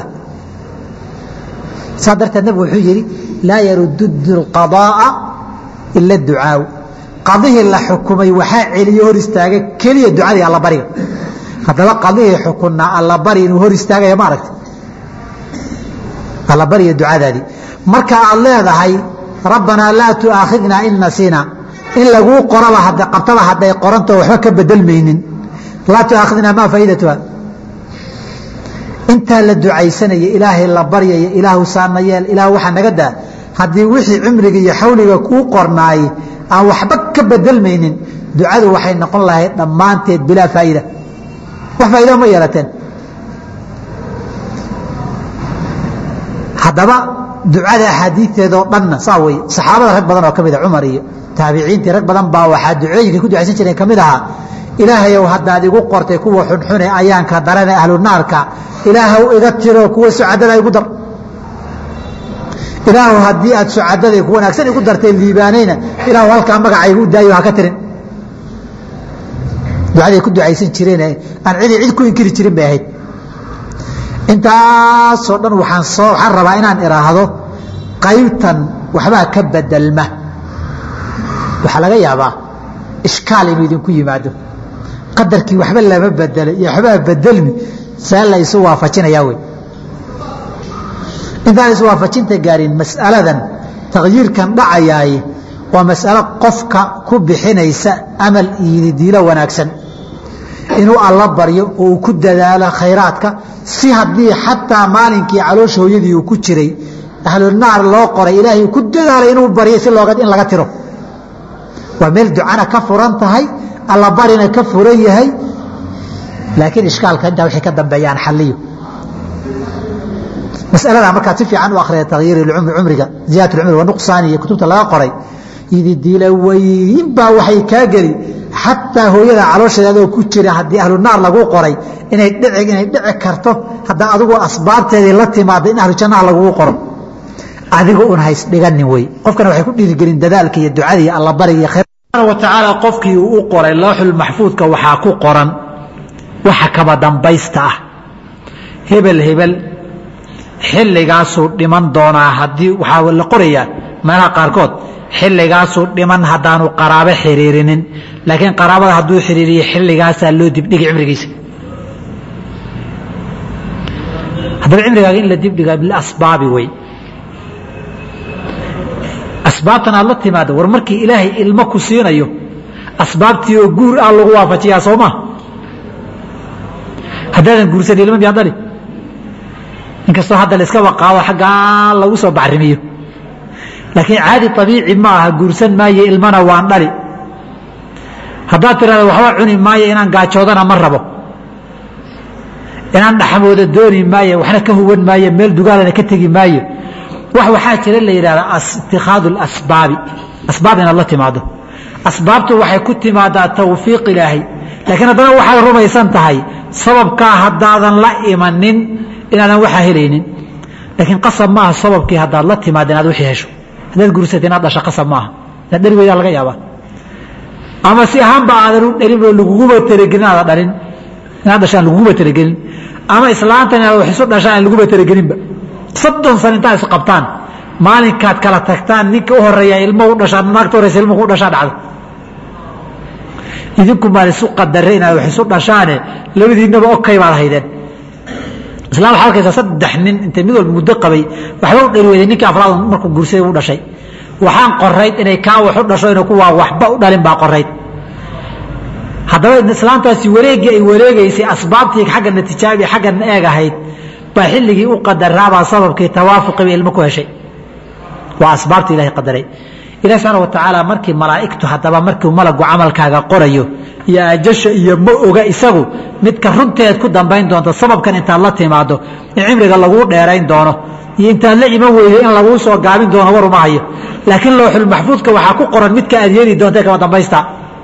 saa darteed nabigu wuxuu yidhi laa yaruddu اlqadaa'a ila ducaau qadihii la xukumay waxaa celiyo hor istaaga keliya ducadii allabariga haddaba qadihii xukunnaa allabari inuu hor istaagaya ma aragta allabariya ducadaadii marka aad leedahay rabbanaa laa tu'aakhidnaa in nasiina in laguu qoraba qabtaba hadday qorantao waxba ka bedelmaynin laa tu'aakhidnaa maa faa'iidatuha intaa la ducaysanaya ilaahay la baryaya ilaahu saana yeel ilaah waxaa naga daa haddii wixii cimriga iyo xawliga kuu qornaayey aan waxba ka bedelmaynin ducadu waxay noqon lahayd dhammaanteed bilaa faa'iida wax faa'iida ma yeelateen haddaba ducada axaadiiteedoo dhanna saa wey saxaabada rag badan oo ka mida cumar iyo taabiciintii rag badan baa waxaa ducooyinkay ku ducaysan jireen ka mid ahaa ilaahayow haddaad igu qortay kuwa xunxune ayaanka darane ahlu naarka ilaahw iga tiro kuwa sucadada igu dar ilaahu haddii aad sucadada ku wanaagsan igu dartay liibaanayna ilaahu halkaa magacaygu u daayo haka tirin ducaday ku ducaysan jireen aan cidi cid ku inkiri jirin bay ahayd intaasoo dhan waaan soo waxaan rabaa inaan idhaahdo qaybtan waxbaa ka bedelma waxaa laga yaabaa ishkaal inuu idinku yimaado qadarkii waxba lama bedelay iyo waxbaa bedelmi see la isu waafajinayaa wey intaan isu waafajinta gaarin mas'aladan takyiirkan dhacayaay waa mas'alo qofka ku bixinaysa amal iyo diilo wanaagsan inuu alla baryo oo uu ku dadaalo khayraadka si haddii xataa maalinkii caloosha hooyadii uu ku jiray ahlunaar loo qoray ilaahay ku dadaalay inuu baryo si looga in laga tiro waa meel ducana ka furan tahay allabarina ka furan yahay laakiin ishkaalka intaa wixii ka dambeeyaan xalliyo masalada markaad si fiican u akhriya takhyiir cumriga ziyadat cumri wanuqsaani iyo kutubta laga qoray ididiila weyn baa waxay kaa geli xataa hooyada caloosheeda adoo ku jira haddii ahlu naar lagu qoray inay dhici inay dhici karto haddaa adigu asbaabteedii la timaada in ahlu jannaha lagugu qoro adiga un hays dhiganin wey qofkana waxay ku dhiirigelin dadaalka iyo ducada iyo allabari iyo khayr wa tacaala qofkii uu u qoray looxul maxfuudka waxaa ku qoran waxa kaba dambaysta ah hebel hebel xilligaasuu dhiman doonaa haddii waxaa la qorayaa meelaha qaarkood xilligaasuu dhiman haddaanu qaraabo xiriirinin laakiin qaraabada hadduu xiriiriyo xilligaasaa loo dibdhigi cimrigiisa haddaba cimrigaaga in la dibdhiga bilasbaabi wey asbaabtan aad la timaado war markii ilaahay ilmo ku siinayo asbaabtii oo guur ah lagu waafajiyaa soo maa haddaadan guursan ilmo miyaa dhali inkastoo hadda laiska waqaado xaggaa lagu soo bacrimiyo laakiin caadi abiici ma aha guursan maayo ilmana waan dhali haddaad tirahda waxba cuni maayo inaan gaajoodana ma rabo inaan dhaxmooda dooni maayo waxna ka huwan maayo meel dugaalana ka tegi maayo wax waxaa jira la yidhahdaa itikaadu asbaabi asbaab inaad la timaado asbaabtu waxay ku timaadaa tawfiiq ilaahay laakiin haddana waxaad rumaysan tahay sababkaa haddaadan la imanin inaadan waxaa helaynin laakiin qasab maaha sababkii haddaad la timaada inaad wixii hesho haddaad guursata inaad dhasho qasab maaha inaad dhali weydaa laga yaabaa ama si ahaanba aadan u dhalin oo laguguba talagelin aadan dhalin inaad dhashaan laguguba talagelin ama islaantan inaad wax isu dhashaan aan laguba talagelinba soddon sano intaad isqabtaan maalinkaad kala tagtaan ninka u horeeya ilmo u dhashaa naagta horeysa ilmo ku dhashaa dhacda idinku maan isu qadare inaad wax isu dhashaane labadiinaba okay baad haydeen islaan waxaa arkaysaa saddex nin intay mid walba muddo qabay waxba u dhali weyday ninkii afraad markuu guursaday u dhashay waxaan qorayd inay kaa wax u dhasho inuu kuwaa waxba u dhalin baa qorayd haddaba islaantaasi wareeggii ay wareegaysay asbaabtii xagga natijaabi xaggan eeg ahayd baa xilligii u qadaraabaa sababkii tawaafuqiba ilmo ku heshay waa asbaabta ilahay qadaray ilahi subxaana wa tacaala markii malaa'igtu haddaba markuu malagu camalkaaga qorayo iyo ajasha iyo ma oga isagu midka runteed ku dambayn doonto sababkan intaad la timaado in cimriga laguu dheerayn doono iyo intaad la iman weydo in laguu soo gaabin doono waruma hayo laakiin lowxulmaxfuudka waxaa ku qoran midka aad yeeli doonta kama dambaysta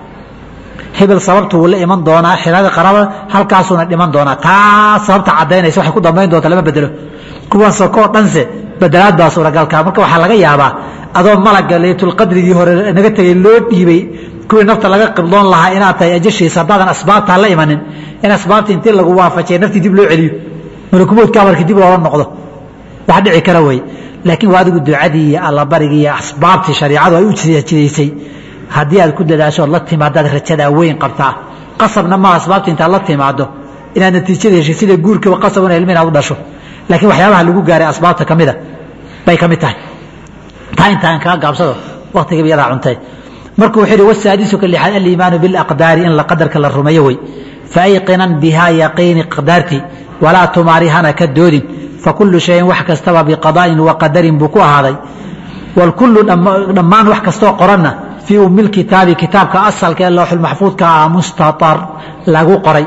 hebel sababtu wuu la iman doonaa xiraada qaraba halkaasuuna dhiman doonaa taa sababta cadaynaysa waxay ku dambayn doonta lama bedelo kuwan sokoo dhanse bedelaad baa suuragalka marka waxaa laga yaabaa adoo malaga laytulqadrigii hore naga tegay loo dhiibay kuwii nafta laga qibdoon lahaa inaad tahay ajashiisa haddaadan asbaabtaa la imanin in asbaabtii intii lagu waafajiyay naftii dib loo celiyo malakumoodka amarkii dib loola noqdo wax dhici kara wey laakiin waa adigu ducadii iyo allabarigii iyo asbaabtii shariicadu ay u jidaysay haddii aad ku dadaasho ood la timaadaad rajadaa weyn qabtaa qasabna maa asbaabta intaad la timaado inaad natiijada heshay sida guurkiiba qasab in ilmi inaad u dhasho laakiin waxyaabaha lagu gaaray asbaabta ka mida bay ka mid tahay taa intaan kaga gaabsado waktigiiba iyadaa cuntay markuu wuxuu yidhi wasaadisu ka lixaad aliimaanu bilaqdaari in la qadarka la rumeeyo wey faayqinan bihaa yaqiini qadaartii walaa tumaarihana ka doodin fakulu shayin wax kastaba biqadaa'in wa qadarin buu ku ahaaday walkullu dhammaan wax kastoo qoranna fii ummi lkitaabi kitaabka asalka ee lowxulmaxfuudka ah mustatar lagu qoray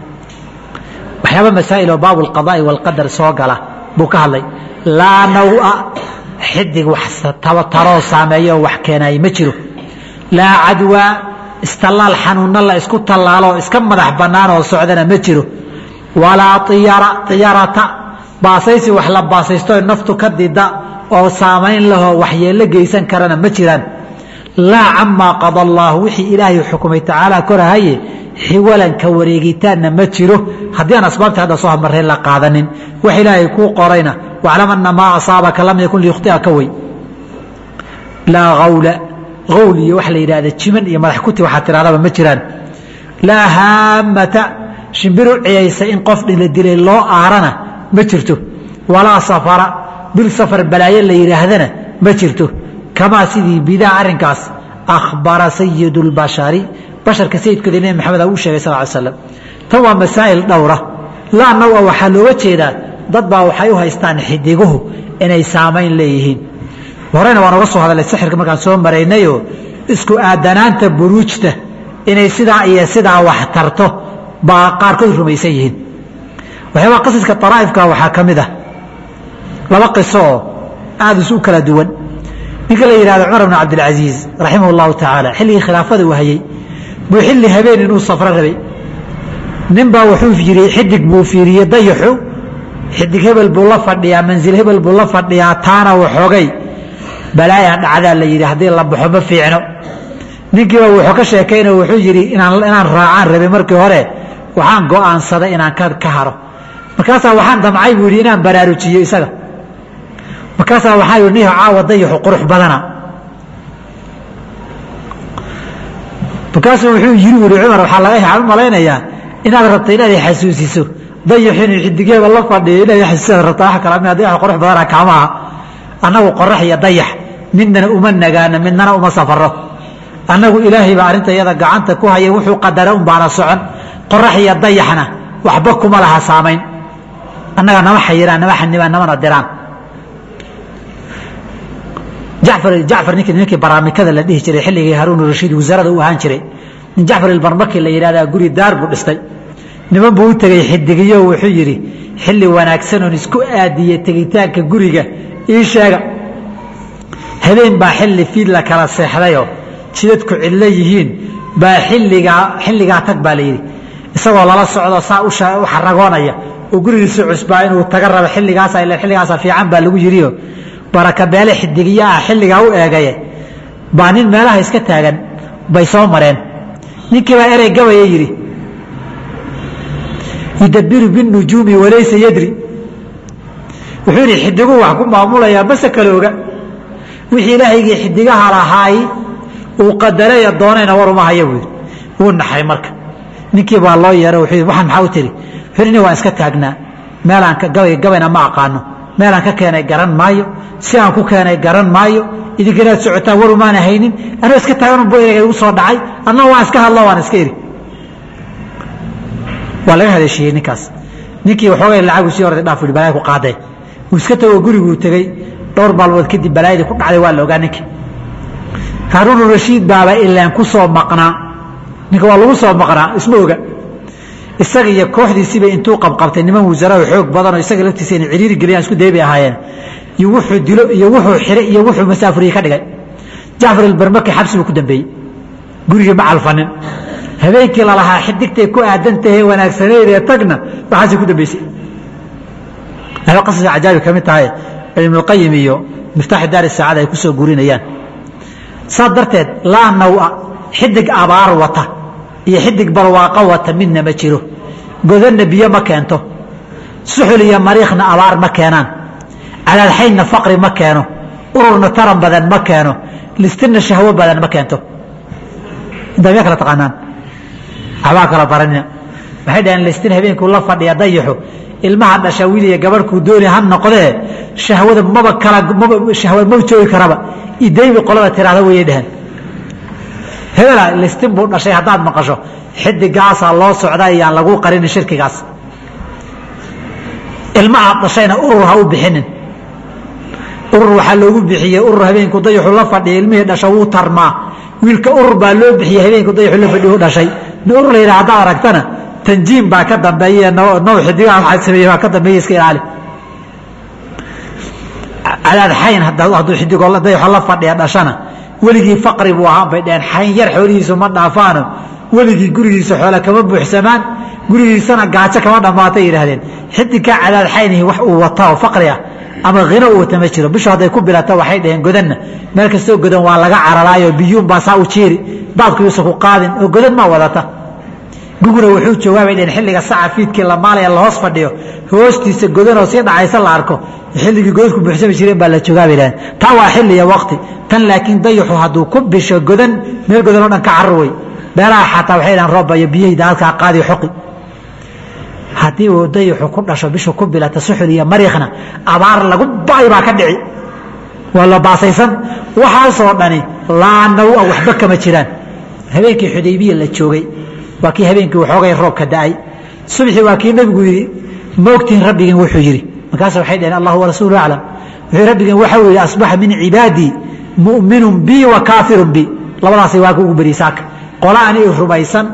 waxyaaba masaa'il oo baabu alqadaa'i waalqadar soo gala buu ka hadlay laa nawa xidig wax taroo saameeyo wax keenay ma jiro laa cadwaa istallaal xanuunna la isku tallaaloo iska madax bannaan oo socdana ma jiro walaa iyara iyarata baasaysi wax la baasaysto naftu ka dida oo saamayn lahoo waxyeello geysan karana ma jiraan laa camaa qada allaahu wixii ilaahay xukumay tacaala korahaye xiwalanka wareegitaanna ma jiro haddii aan asbaabta hadda soo hamareen la qaadanin wax ilaahay kuu qorayna waclam ana maa asaabaka lam yakun liyukhtiaka wey laa awla awl iyo waxa la yidhahda jiman iyo madax kuti waxaa tirahdaba ma jiraan laa haamata shimbiru ciyaysa in qof la dilay loo aarana ma jirto walaa safara bil safar balaayo la yidhaahdana ma jirto kamaa sidii bidaa arrinkaas akhbara sayid اlbashari basharka sayidkooda nebi maxamed uu sheegay sal ly slam tan waa masaa'il dhowra laa nawa waxaa looga jeedaa dad baa waxay u haystaan xidiguhu inay saamayn leeyihiin horeyna waan oga soo hadalay sixirka markaan soo maraynayoo isku aadanaanta buruujta inay sidaa iyo sidaa wax tarto baa qaarkood rumaysan yihiin waxyaabaa qasaska araa'ifka waxaa ka mid ah laba qiso oo aada isu kala duwan ninka la yihahdo cumar bn cabdilcasiis raximah اllahu tacaala xilligii khilaafada uu hayey buu xilli habeen inuu safro rabay nin baa wuxuu yiri xidig buu fiiriyey dayaxu xidig hebel buu la fadhiyaa mansil hebel buu la fadhiyaa taana waxoogay balaaya dhacdaa la yidhi haddii la baxo ma fiicno ninkiiba wuxuu ka sheekayna wuxuu yidhi inaan raacaan rabay markii hore waxaan go'aansaday inaan ka haro markaasaa waxaan damcay buu yidhi inaan baraarujiyo isaga markaasaa waxaa yidhi niho caawa dayaxu qurux badana markaasuu wuxuu yiri wuri cumar waxaa laga u malaynayaa inaad rabta inaad xasuusiso dayaxu inuu xidigeeba la fadhiyo inaad xasuusisaad rabta wax kala mid dayax qurux badana kaamaha annagu qorax iyo dayax midnana uma nagaano midnana uma safaro annagu ilaahay baa arrinta iyada gacanta ku haya wuxuu qadara un baana socon qorax iyo dayaxna waxba kuma laha saamayn annaga nama xayiraan nama xanibaan namana diraan jacfar jacfar ninkii ninkii baraamikada la dhihi jiray xilligii haruun rashiid wasaarada u ahaan jiray nin jacfar ilbarmaki la yidhahdaa guri daar buu dhistay niman buu u tegey xidigiyo wuxuu yidhi xilli wanaagsan oon isku aadiye tegitaanka guriga ii sheega habeen baa xilli fiid la kala seexdayoo jidadku cidlo yihiin baa xilligaa xilligaa tag baa la yidhi isagoo lala socdo saa u xaragoonaya oo gurigiisa cusbaa inuu taga rabo xilligaasa ila xilligaasa fiican baa lagu yidhiyo barakabeele xidigiyo ah xilligaa u eegaye baa nin meelaha iska taagan bay soo mareen ninkii baa erey gabaya yidhi yudabiru binujuumi walaysa yadri wuxuu yidhi xidiguu wax ku maamulayaa mase kale oga wixii ilaahaygii xidigaha lahaay uu qadaraya doonayna war uma haya buu yidhi wuu naxay marka ninkii baa loo yeero wuxuu yidhi waxaan maxaa u tiri wuxuu yidhi nin waan iska taagnaa meelaan gabay gabayna ma aqaano meelaan ka keenay garan maayo si aan ku keenay garan maayo idinkanaad socotaan war umaana haynin anoo iska taagan bu ereyga igu soo dhacay annao waan iska hadlo waan iska eri waa laga haleeshiiyey ninkaas ninkii waxoogay lacagu sii orday dhaaf yidhi balaya ku qaadee wuu iska tago guriguu tegey dhowr maalmood kadib balaayadii ku dhacday waa la ogaa ninka haaruun rashiid baaba ilaan ku soo maqnaa ninka waa lagu soo maqnaa isma oga isaga iyo kooxdiisiiba intuu qabqabtay niman wasaaraha xoog badanoo isaga laftiisa inay ciriiri geliyaan isku dayay bay ahaayeen iyo wuxuu dilo iyo wuxuu xiray iyo wuxuu masaafuriye ka dhigay jacfar albarmaki xabsi buu ku dambeeyey gurigii ma calfanin habeenkii lalahaa xidigtay ku aadantahay wanaagsaneyd ee tagna waxaasay ku dambeysay waxba qasas cajaabi ka mid tahay ibnulqayim iyo miftaaxi daari saacada ay ku soo gurinayaan saa darteed laa nawa xidig abaar wata iyo xidig barwaaqo wata midna ma jiro godanna biyo ma keento suxul iyo mariikhna abaar ma keenaan calaadxaynna faqri ma keeno ururna taran badan ma keeno listinna shahwo badan ma keento damya kala taqaanaan waxbaa kala baranina waxay dhaheen listin habeenkuu la fadhiya dayaxu ilmaha dhasha wiil iyo gabadhkuu dooni ha noqdee shahwada maba kala maba shahwa maba joogi karaba idaybi qolada tiraahda wayay dhaheen hebela listin buu dhashay haddaad maqasho xidigaasaa loo socda iyaan lagu qarinin shirkigaas ilmahaad dhashayna urur ha u bixinin urur waxaa loogu bixiyey urur habeenku dayaxu la fadhiya ilmihii dhasha wuu tarmaa wiilka urur baa loo bixiyey habeenku dayaxu la fadhiya u dhashay nin urur la yidhaha haddaad aragtana tanjiim baa ka dambeeye now xidigaha waxaa sameeyey baa ka dambeeye iska ilaali cadaad xayn hadduu xidigoo dayaxo la fadhiya dhashana weligii faqri buu ahaan bay dhaheen xayn yar xoolihiisu ma dhaafaano weligii gurigiisa xoole kama buuxsamaan gurigiisana gaajo kama dhammaatay yidhaahdeen xidigkaa cadaad xaynihi wax uu wata oo faqri ah ama hino uu wata ma jiro bishu hadday ku bilato waxay dhaheen godanna meel kastoo godan waa laga cararaayo biyuun baa saa u jiiri daadku yuusan ku qaadin oo godan ma wadata guguna wuxuu joogaa bay dhaheen xilliga saca fiidkii la maalaya la hoos fadhiyo hoostiisa godanoo sii dhacaysa la arko xilligii godadku buuxsami jireen baa la joogaa bay dhaheen taa waa xilli iyo waqti tan laakiin dayaxu hadduu ku bisho godan meel godan oo dhan ka carur wey beelaha xataa waxay dhahan roobba iyo biyahayda halkaa qaadi xoqi haddii uu dayaxu ku dhasho bishu ku bilata suxul iyo mariikhna abaar lagu ba'ay baa ka dhici waa la baasaysan waxaasoo dhani laa nawa waxba kama jiraan habeenkii xudaybiya la joogay waa kii habeenkii waxoogay roobka da'ay subxii waa kii nebigu yidhi maogtihin rabbigiin wuxuu yidhi markaas waxay dhaheen allah warasuulu aclam wuxuu rabbigiin waxau yidhi asbaxa min cibaadii mu'minun bi wa kaafirun bi labadaasay waa ugu beriy saaka qolo ani rumaysan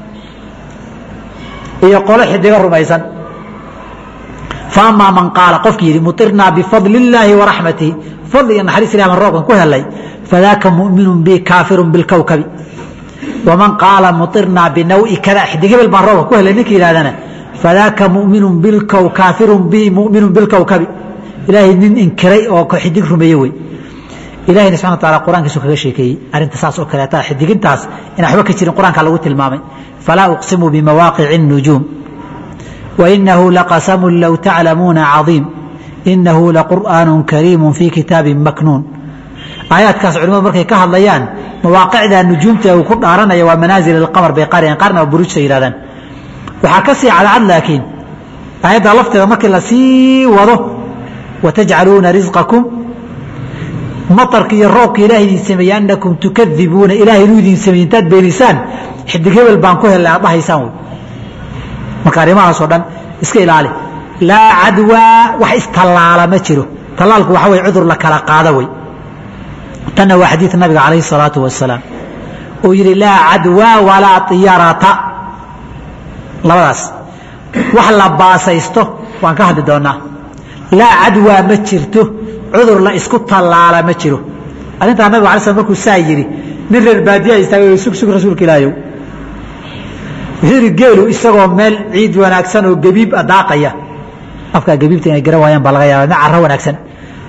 iyo qolo xidigo rumaysan faamaa man qaala qofkii yidhi muirnaa bifadli illaahi waraxmatihi fadliga naxariis ilah baan roobkan ku helay fadaaka mu'minun bi kaafirun bilkowkabi waman qaala muirnaa binawi kada xidig hebel baan roobka ku helay ninka yidhahdana fadaaka mu'minun bilkow kaafirun bi mu'minun bilkowkabi ilaahay nin inkiray oo xidig rumeeye wey ilahayna subxana wa taala qur-aankiisu kaga sheekeeyey arrinta saas oo kaleeta xidigintaas inaan waxba ka jirin qur-aanka lagu tilmaamay falaa uqsimu bimawaaqici الnujuum wainahu laqasamu low taclamuuna cadiim inahu laqur'aanu kariimu fii kitaabin maknuun aayaadkaas culimadu markay ka hadlayaan mawaaqicda nujuumta uu ku dhaaranaya waa manaasil alqamar bay qareen qaarna waa buruujta yidhahdaan waxaa ka sii cadcad laakiin aayadda lafteeda markii la sii wado watajcaluuna risqakum maطarka iyo roobka ilaah idin sameeye anakum tukadibuuna ilahay inuu idin sameeye intaad beenisaan xidig hebel baan ku helay aad dhahaysaan wey marka arrimahaasoo dhan iska ilaali laa cadwaa wax istallaala ma jiro tallaalku waxa wey cudur la kala qaada wey tanna waa xadiid nabiga calayhi الsalaatu wasalaam uu yidhi laa cadwaa walaa طiyarata labadaas wax la baasaysto waan ka hadli doonaa laa cadwaa ma jirto cudur la isku tallaala ma jiro arrintaa nabig ala sl markuu saa yidhi nin reer baadiyaa istaagay sug sug rasuulka ilaahayow wuxuu yidhi geelu isagoo meel ciid wanaagsan oo gebiib a daaqaya afkaa gebiibta inay garan waayaan baa laga yaaba mid carro wanaagsan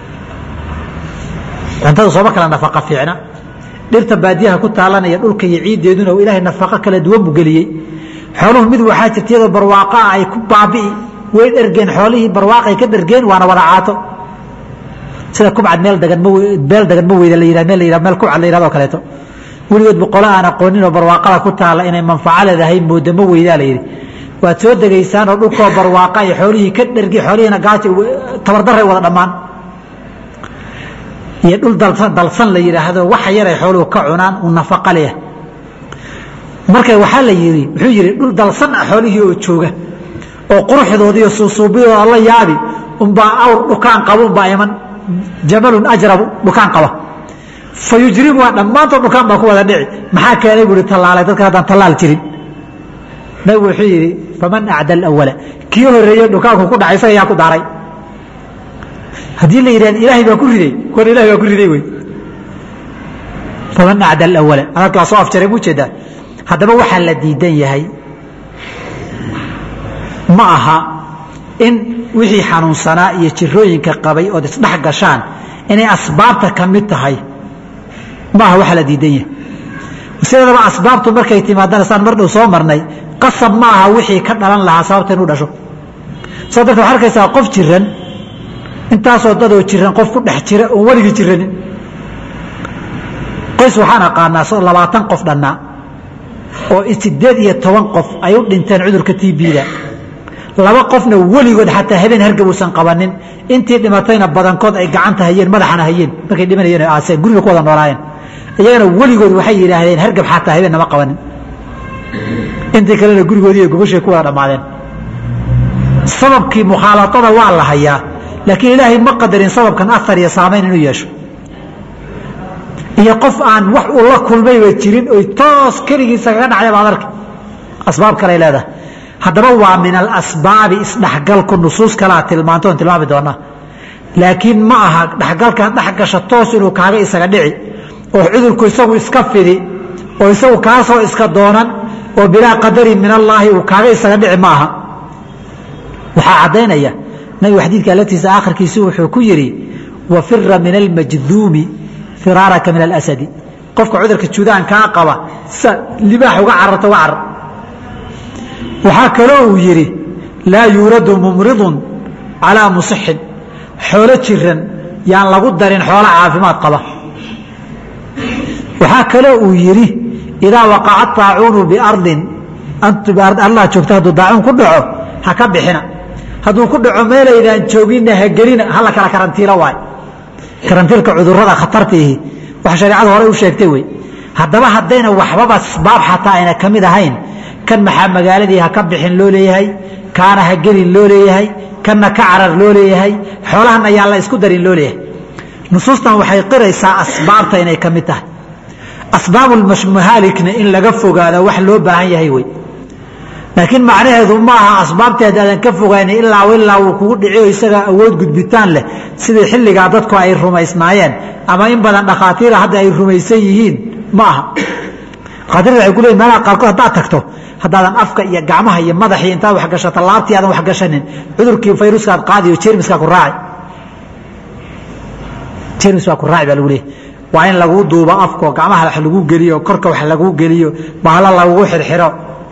cuntada sooma kala nafaqa fiicna dhirta baadiyaha ku taalanaya dhulka iyo ciiddeeduna uu ilaahay nafaqo kala duwan buu geliyey xooluhu mid waxaa jirta iyadoo barwaaqa ah ay ku baabi'i way dhergeen xoolihii barwaaqay ka dhergeen waana wada caato sida kubcad meel dagan ma meel dagan ma weyda la yidhah meel la yidhah meel kubcad la yidhahdo kaleeto weligood boqolo aan aqoonin oo barwaaqada ku taala inay manfaco leedahay mooda ma weydaa la yidhi waad soo degaysaan oo dhulkoo barwaaqa ay xoolihii ka dhergi xoolihiina gaaja tabardaray wada dhammaan iyo dhul dalsan la yidhaahdo waxa yaray xooluhu ka cunaan uu nafaqo leh marka waxaa la yidhi wuxuu yidhi dhul dalsan ah xoolihii oo jooga oo quruxdooda iyo suusuubiyadooda la yaabi unbaa awr dhukaan qaba unbaa iman jamalun ajrabu dhukaan qaba fa yujribu waa dhammaantood dhukaan baa ku wada dhici maxaa keenay buu ihi tallaalay dadkan haddaan tallaal jirin nabigu wuxuu yidhi faman acda alawala kii horeeye dhukaanku ku dhacay isaga yaa ku daaray haddii la yidhahd ilaahay baa ku riday kuwan ilahay baa ku riday wey faman acda alawala hadalkaa soo afjaray mu jeedaa haddaba waxaa la diidan yahay ma aha in wixii xanuunsanaa iyo jirooyinka qabay ood isdhex gashaan inay asbaabta ka mid tahay ma aha waxaa la diidan yahay sideedaba asbaabtu markay timaadana saan mar dhow soo marnay qasab ma aha wixii ka dhalan lahaa sababta inuu dhasho saa darteed waxaa arkaysaa qof jiran intaasoo dadoo jiran qof ku dhex jira oon weligii jiranin qoys waxaan aqaanaa labaatan qof dhannaa oo sideed iyo toban qof ay u dhinteen cudurka t b-da laba qofna weligood xataa habeen hargab uusan qabanin intii dhimatayna badankood ay gacanta hayeen madaxana hayeen markay dhimanayeen aaseen guriga ku wada noolaayeen iyagana weligood waxay yidhaahdeen hargab xataa habeen nama qabanin intii kalena gurigoodii iyo gogoshay ku wada dhammaadeen sababkii mukhaalaatada waa la hayaa laakiin ilaahay ma qadarin sababkan afar iyo saamayn inuu yeesho iyo qof aan wax uu la kulmayba jirin oy toos keligiisa kaga dhacday baad arki asbaab kaley leedahay haddaba waa min alasbaabi isdhexgalku nusuus kalea tilmaanto on tilmaami doonaa laakiin ma aha dhexgalkan dhexgasha toos inuu kaaga isaga dhici oo cudurku isagu iska fidi oo isagu kaasoo iska doonan oo bilaa qadarin min allaahi uu kaaga isaga dhici ma aha waxaa caddaynaya nabigu xadiidka alatiisa aakhirkiisi wuxuu ku yidhi wafira min almajduumi firaaraka min alasadi qofka cudurka juudaankaa qaba sa libaax uga cararta uga carar waxaa kaloo uu yidhi laa yuuradu mumridun calaa musixin xoolo jiran yaan lagu darin xoolo caafimaad qaba waxaa kaloo uu yidhi idaa waqaca طaacuunu biardin allah joogta hadduu daacuun ku dhaco ha ka bixina hadduu ku dhaco meelaydaan jooginna ha gelina hala kala karantiilo waay karantiilka cudurada khatartiihi wax shareecadu horey u sheegtay wey haddaba haddayna waxbaba asbaab xataa ayna ka mid ahayn kan maxaa magaaladii ha ka bixin loo leeyahay kaana ha gelin loo leeyahay kanna ka carar loo leeyahay xoolahan ayaan la isku darin loo leeyahay nusuustan waxay qiraysaa asbaabta inay ka mid tahay asbaabulmahaalikna in laga fogaado wax loo baahan yahay wey laakiin macnaheedu ma aha asbaabtii haddaadan ka fogayna ilaa ilaa uu kugu dhiciyo isaga awood gudbitaan leh sidii xilligaa dadku ay rumaysnaayeen ama in badan dhakhaatiira hadda ay rumaysan yihiin ma aha dhakhaatiirta waxay ku leeyihin meelaha qaarkood haddaad tagto haddaadan afka iyo gacmaha iyo madaxii intaad wax gashato laabtii aadan wax gashanin cudurkii fayruskaad qaadiyo jermiskaa ku raaci jermis baa ku raaci baa lagu leeyahy waa in laguu duubo afko gacmaha wax lagu geliyo korka wax laguu geliyo bahalo lagugu xirxiro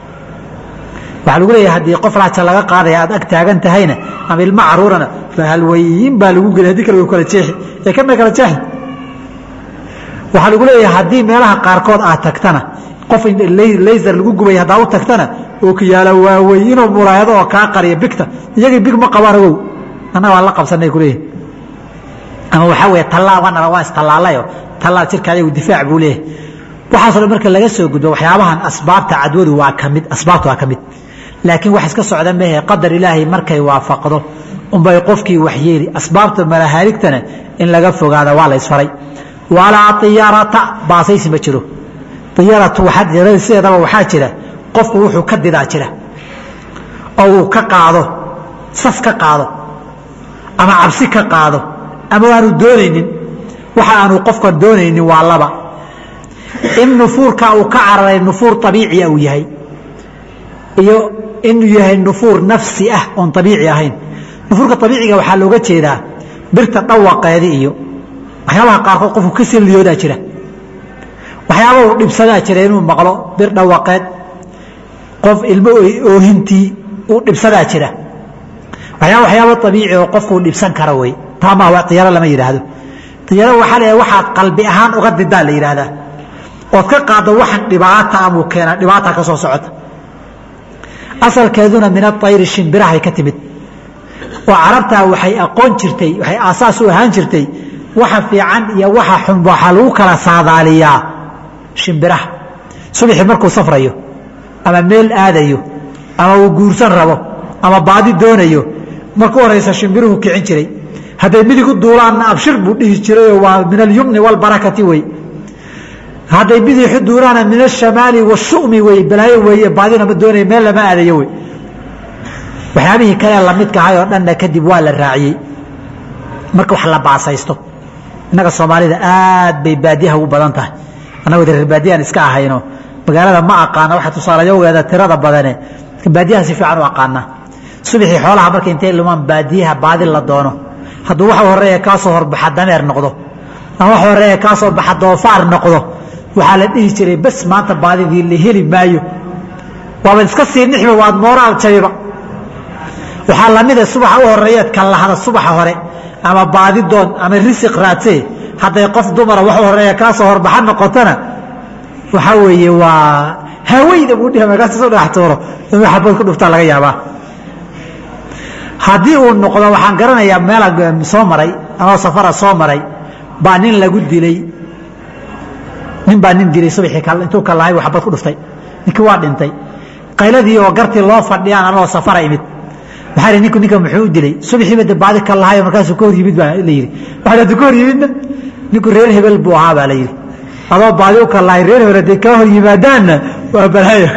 waxaa lagu leeyahay haddii qof raaja laga qaadaya aad ag taagan tahayna ama ilmo caruurana fahalwayin baa lagu geliy hadii kale way kala jeexi ee kana kala jeexi waxaa lagu leeyahay haddii meelaha qaarkood aad tagtana qof laser lagu gubay haddaa u tagtana oo kiyaala waaweyn inuu muraayado oo kaa qariya bigta iyagii big ma qabaan ogow annaga waan la qabsanay kuleeyahay ama waxaa weeye tallaa waanala waa istallaalayo tallaa jirka ayagu difaac buu leeyahay waxaasoo dhan marka laga soo gudbo waxyaabahan asbaabta cadwadu waa ka mid asbaabta waa ka mid laakiin wax iska socda mehe qadar ilaahay markay waafaqdo unbay qofkii waxyeeli asbaabta malahaaligtana in laga fogaada waa la isfaray walaa iyarata baasaysi ma jiro iyaratu sideedaba waxaa jira qofku wuxuu ka didaa jira oo uu ka qaado sas ka qaado ama cabsi ka qaado ama aanu doonaynin waxa aanu qofkan doonaynin waa laba in nufuurka uu ka cararay nufuur abiiciya uu yahay iyo inuu yahay nufuur nafsi ah oon abiici ahayn nufuurka abiiciga waxaa looga jeedaa birta dhawaqeedi iyo waxyaabaha qaarkood qofku ka silliyoodaa jira waxyaaba uu dhibsadaa jira inuu maqlo bir dhawaqeed qof ilmo oohintii uu dhibsadaa jira waxyaaba waxyaaba abiici oo qofkuu dhibsan kara wey taa ma iyaro lama yidhaahdo iyaro waxaa la waxaad qalbi ahaan uga didaa la yidhaahdaa ood ka qaaddo waxan dhibaata amuu keena dhibaata ka soo socota asalkeeduna min aayri shimbirahay ka timid oo carabtaa waxay aqoon jirtay waxay aasaas u ahaan jirtay waxa fiican iyo waxa xun waxaa lagu kala saadaaliyaa shimbiraha subaxii markuu safrayo ama meel aadayo ama uu guursan rabo ama baadi doonayo marku horaysa shimbiruhu kicin jiray hadday midig u duulaanna abshir buu dhihi jirayoo waa min alyumni walbarakati wey hadday bidixu duulaana min ashamaali washumi wey balaayo weeye baadina ma doonaya meel lama aadayo wey waxyaabihii kale lamidka ahay oo dhanna kadib waa la raaciyey marka wax la baasaysto innaga soomaalida aad bay baadiyaha ugu badan tahay annagoo reer baadiyaan iska ahayno magaalada ma aqaana waxa tusaalayogeeda tirada badane baadiyaha si fiican u aqaana subaxii xoolaha marka intay lumaan baadiyaha baadi la doono hadduu waxa horeeya kaa soo horbaxa dameer noqdo ama wax horeeya kaa soo baxa doofaar noqdo waxaa la dhihi jiray bas maanta baadidii la heli maayo waaba iska sii nixba waad mooraal jabiba waxaa lamida subaxa u horeeyeed ka lahda subaxa hore ama baadi doon ama risiq raadsee hadday qof dumara wax horeeya kaa soo horbaxa noqotona waxaa weeye waa haweyda buu dhihi markaas soo dhagax tuuro inuu xabad ku dhuftaa laga yaabaa haddii uu noqdo waxaan garanayaa meela soo maray anoo safara soo maray baa nin lagu dilay nin baa nin dilay subaxii intuu ka lahay xabad ku dhuftay ninkii waa dhintay qayladii oo gartii loo fadhiyaan anoo safara imid waxaa ihi ninku ninka muxuu u dilay subaxiiba de baadi ka lahayo markaasuu ka hor yimid baa la yidhi waxaa hadduu ka hor yimidna ninku reer hebel buu ahaa baa la yidhi adoo baadi u ka lahay reer hebel hadday kaa hor yimaadaanna waa balaayo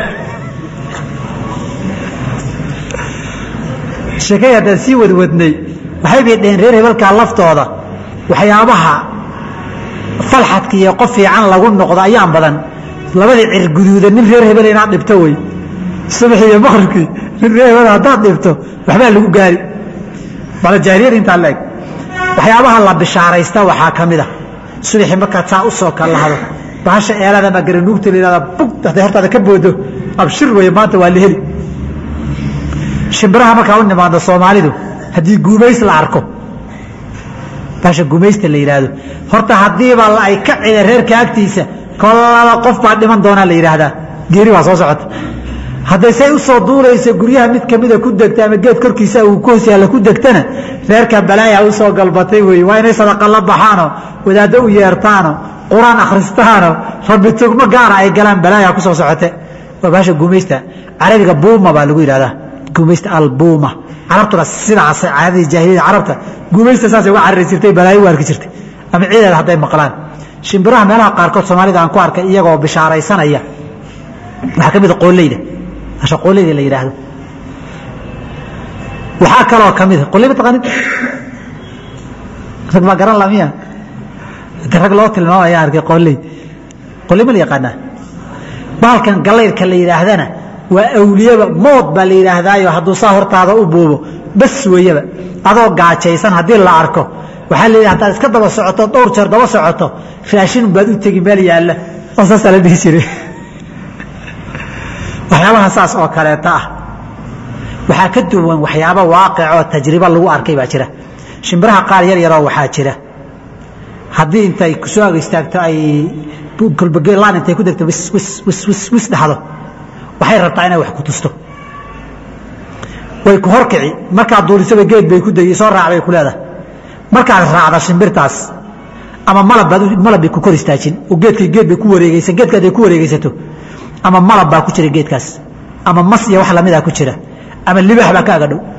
sheekay haddaan sii wadwadnay waxay bay dhaheen reer hebelkaa laftooda waxyaabaha falxadka iyo qof fiican lagu noqdo ayaan badan labadii cirguduuda nin reer hebel inaad dhibto wey subaxii iyo maqribkii nin reer hebel haddaad dhibto waxbaa lagu gaari bala jaahiliyad intaa la eg waxyaabaha la bishaaraysta waxaa ka mid a subaxii markaad saa u soo kalahdo bahasha eelada ma garanuugta la yihahda bug hadday hortaada ka boodo abshir weeye maanta waa la heli shimbiraha markaa u nimaado soomaalidu haddii guumays la arko baasha gumaysta la yidhaahdo horta haddiiba ay ka cida reerka agtiisa kolaba qof baa dhiman doonaa la yidhaahdaa geeri baa soo socota hadday say u soo duulayso guryaha mid kamida ku degta ama geed korkiisa uu ku hoos yaalla ku degtana reerka balaaya u soo galbatay wey waa inay sadaqa la baxaanoo wadaaddo u yeertaano qur-aan akhristaano rabbi tugmo gaara ay galaan balaaya ku soo socote waa baasha gumaysta carabiga buuma baa lagu yidhahdaa gumaysta albuuma carabtuna sidaas caadadii jaahiliyada carabta gumaysta saasay uga carari jirtay balaayo u arki jirtay ama ciideeda hadday maqlaan shimbiraha meelaha qaarkood soomaalida aan ku arkay iyagoo bishaaraysanaya waxaa ka mid a qooleyda asha qooleyda la yidhaahdo waxaa kaloo ka mid a qooley ma taqaanid rag baa garan lamiya de rag loo tilmaamaya arkay qooley qooley ma la yaqaanaa baalkan galayrka la yidhaahdana waa awliyaba mood baa la yidhaahdaayo hadduu saa hortaada u buubo bas weeyaba adoo gaajaysan haddii la arko waxaa la yidhi hadaad iska daba socoto dhowr jeer daba socoto raashin baad u tegi meel yaalla oo saasaa la dhihi jiray waxyaabaha saas oo kaleeta ah waxaa ka duwan waxyaaba waaqic oo tajribo lagu arkay baa jira shimbiraha qaar yar yaroo waxaa jira haddii intay kusoo ag istaagto ay kolbagelaan intay ku degto wis wis wis wis wis dhahdo waxay rabtaa inay wax ku tusto way ku horkici markaad duulisaba geed bay ku degi soo raac bay ku leedahay markaad raacda shimbirtaas ama malab baad malab bay ku kor istaajin oo geedkay geed bay ku wareegeysan geedka hadday ku wareegeysato ama malab baa ku jira geedkaas ama mas iyo wax lamidaa ku jira ama libax baa kaaga dhow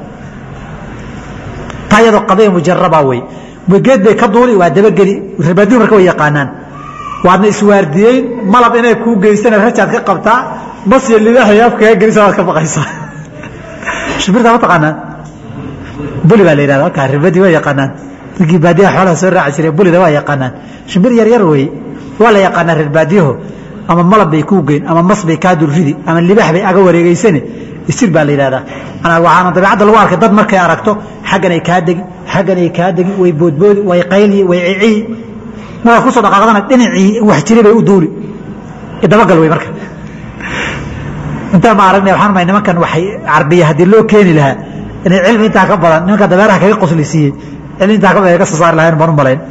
taa iyadoo qadaya mujaraba wey geed bay ka duuli waa dabageli rabaadiyu marka way yaqaanaan waadna iswaardiyeyn malab inay kuu geysana rajaad ka qabtaa mas iyo libax iyo afkaga gelisa waad ka baqaysaa shimbirta ma taqaanaan buli baa la yidhahda halkaa ribadii waa yaqaanaan raggii baadiyaha xoolaha soo raaci jiray bulida waa yaqaanaan shimbir yar yar weeye waa la yaqaanaa reer baadiyaho ama malab bay kuu geyn ama mas bay kaa dulridi ama libax bay aga wareegeysane isir baa la yidhahdaa waxaana dabeecadda lagu arkay dad markay aragto xaggan ay kaa degi xaggan ay kaa degi way boodboodi way qayli way ciciyi markaad kusoo dhaqaaqdana dhinacii wax jiray bay u duuli dabagal wey marka intaan ma aragnay waxaan umay nimankan waxay carbiya haddii loo keeni lahaa inay cilmi intaa ka badan nimanka dabeeraha kaga qosli siiyey cilmi intaa ka badan ay ka soo saari lahayn baan u malayn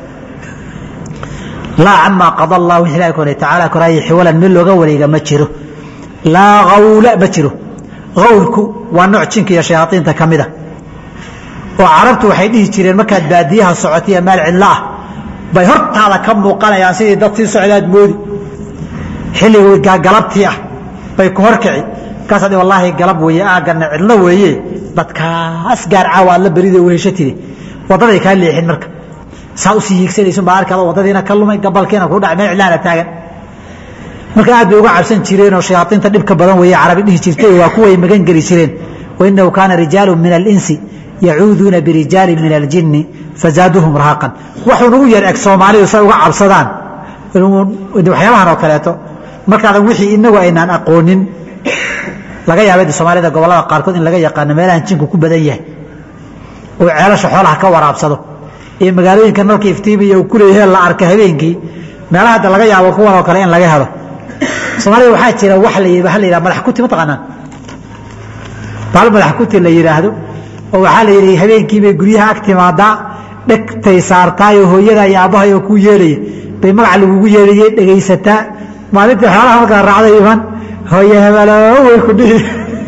laa camaa qada allah wixii ilahi kore tacaala koraaye xiwalan mid looga wareega ma jiro laa gawla ma jiro gawlku waa nooc jinka iyo shayaaiinta ka mida oo carabtu waxay dhihi jireen markaad baadiyaha socotiya meel cidlo ah bay hortaada ka muuqanayaan sidii dad sii socdaad moodi xilliga galabtii ah bay ku horkici markaasad wallaahi galab weeye aagana cidlo weeye dadkaas gaar caawa aad la berida wehesho tiri waddaday kaa leexin marka saa usii hiigsanaysun baa arkaada waddadiina ka lumay gabalkiina kuu dhacay meel cidlaana taagan marka aad bay uga cabsan jireenoo shayaaiinta dhibka badan weeye carabi dhihi jirtay waa kuway magan geli jireen wainahu kaana rijaalu min alinsi yacuuduuna birijaali min aljinni fazaaduhum rahaaqan waxuu nagu yar eg soomaalidu say uga cabsadaan waxyaabahan oo kaleeto markaadan wixii inagu aynaan aqoonin laga yaaba soomaalida gobolada qaarkood in laga yaqaano meelahan jinku ku badan yahay oo ceelasha xoolaha ka waraabsado iyo magaalooyinka nalka iftiimiya uu kuleeyahe la arka habeenkii meelaha hadda laga yaabo kuwan oo kale in laga helo soomaalida waxaa jira wa la waa la yidhaha madax kuti ma taqaanaan baal madax kuti la yidhaahdo oo waxaa la yidhi habeenkii bay guryaha ag timaadaa dhegtay saartaayoo hooyada iyo aabbahay oo kuu yeelaya bay magaca lagugu yeelayay dhegaysataa maalintii xoolaha markaa raacday iman hooye hebelo way ku dhihi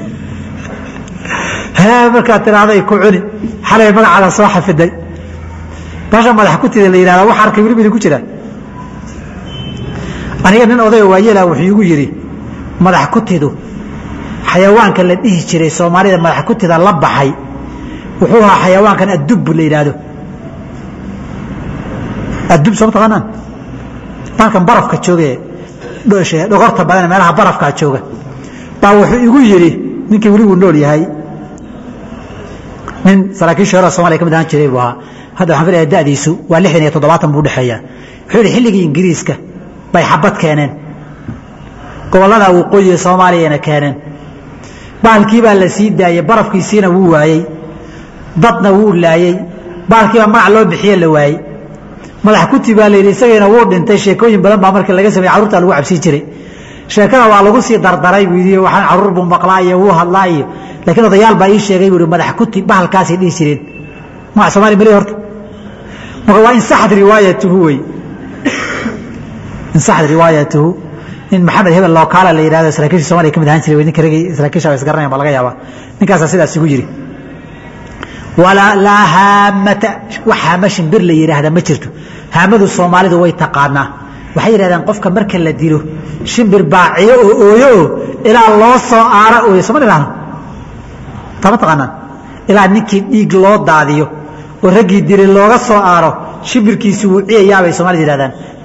hee markaad tiraahday ku cuni xalay magacaada soo xafiday baasha madax kutida la yidhahda wax arkay weli bidi ku jira aniga nin odayo waayela wuxuu igu yidhi madax kutidu xayawaanka la dhihi jiray soomaalida madax kutida la baxay wuxuu ahaa xayawaankan addub la yidhaahdo addub soo ma taqaanaan baalkan barafka jooge dhogorta badan meelaha barafkaa jooga baa wuxuu igu yidhi ninkii weli wuu nool yahay nin saraakiisha hore soomaliya ka mid ahaan jiray buu ahaa hadda waxaan filaya da'diisu waa lixdan iyo toddobaatan buu udhexeeya wuxuu yidhi xilligii ingiriiska bay xabad keeneen gobollada waqooyiga soomaaliyana keeneen baalkii baa la sii daayey barafkiisiina wuu waayey dadna wuu laayey baalkiibaa magac loo bixiye la waayey madax kuti baa layidhi isagiina wuu dhintay sheekooyin badan baa markii laga sameyey carruurta lagu cabsiin jiray sheekada waa lagu sii dardaray buu yidhi waxaan carruur buu maqlaa iyo wuu hadlaa iyo laakiin odayaal baa ii sheegay buu yidhi madax kuti bahalkaasay dhihi jireen magac soomaaliya mali horta marka waa insaxad riwaayatuhu wey insaxad riwaayatuhu nin maxamed hebel lookaala la yidhahdo saraakiisha somaliya ka mid ahaan jiray wey ninka ragii saraakiisha waa isgaranayan baa laga yaabaa ninkaasaa sidaas igu yidhi walaa laa haamata wax haama shimbir la yidhaahda ma jirto haamadu soomaalidu way taqaanaa waxay yidhahdeen qofka marka la dilo shimbir baaciyo oo ooyo oo ilaa loo soo aaro ooyo sooma dhahno tama taqaanaan ilaa ninkii dhiig loo daadiyo oo raggii dilay looga soo aaro shimbirkiisi wuu ciyayaabay soomaalida yidhahdaan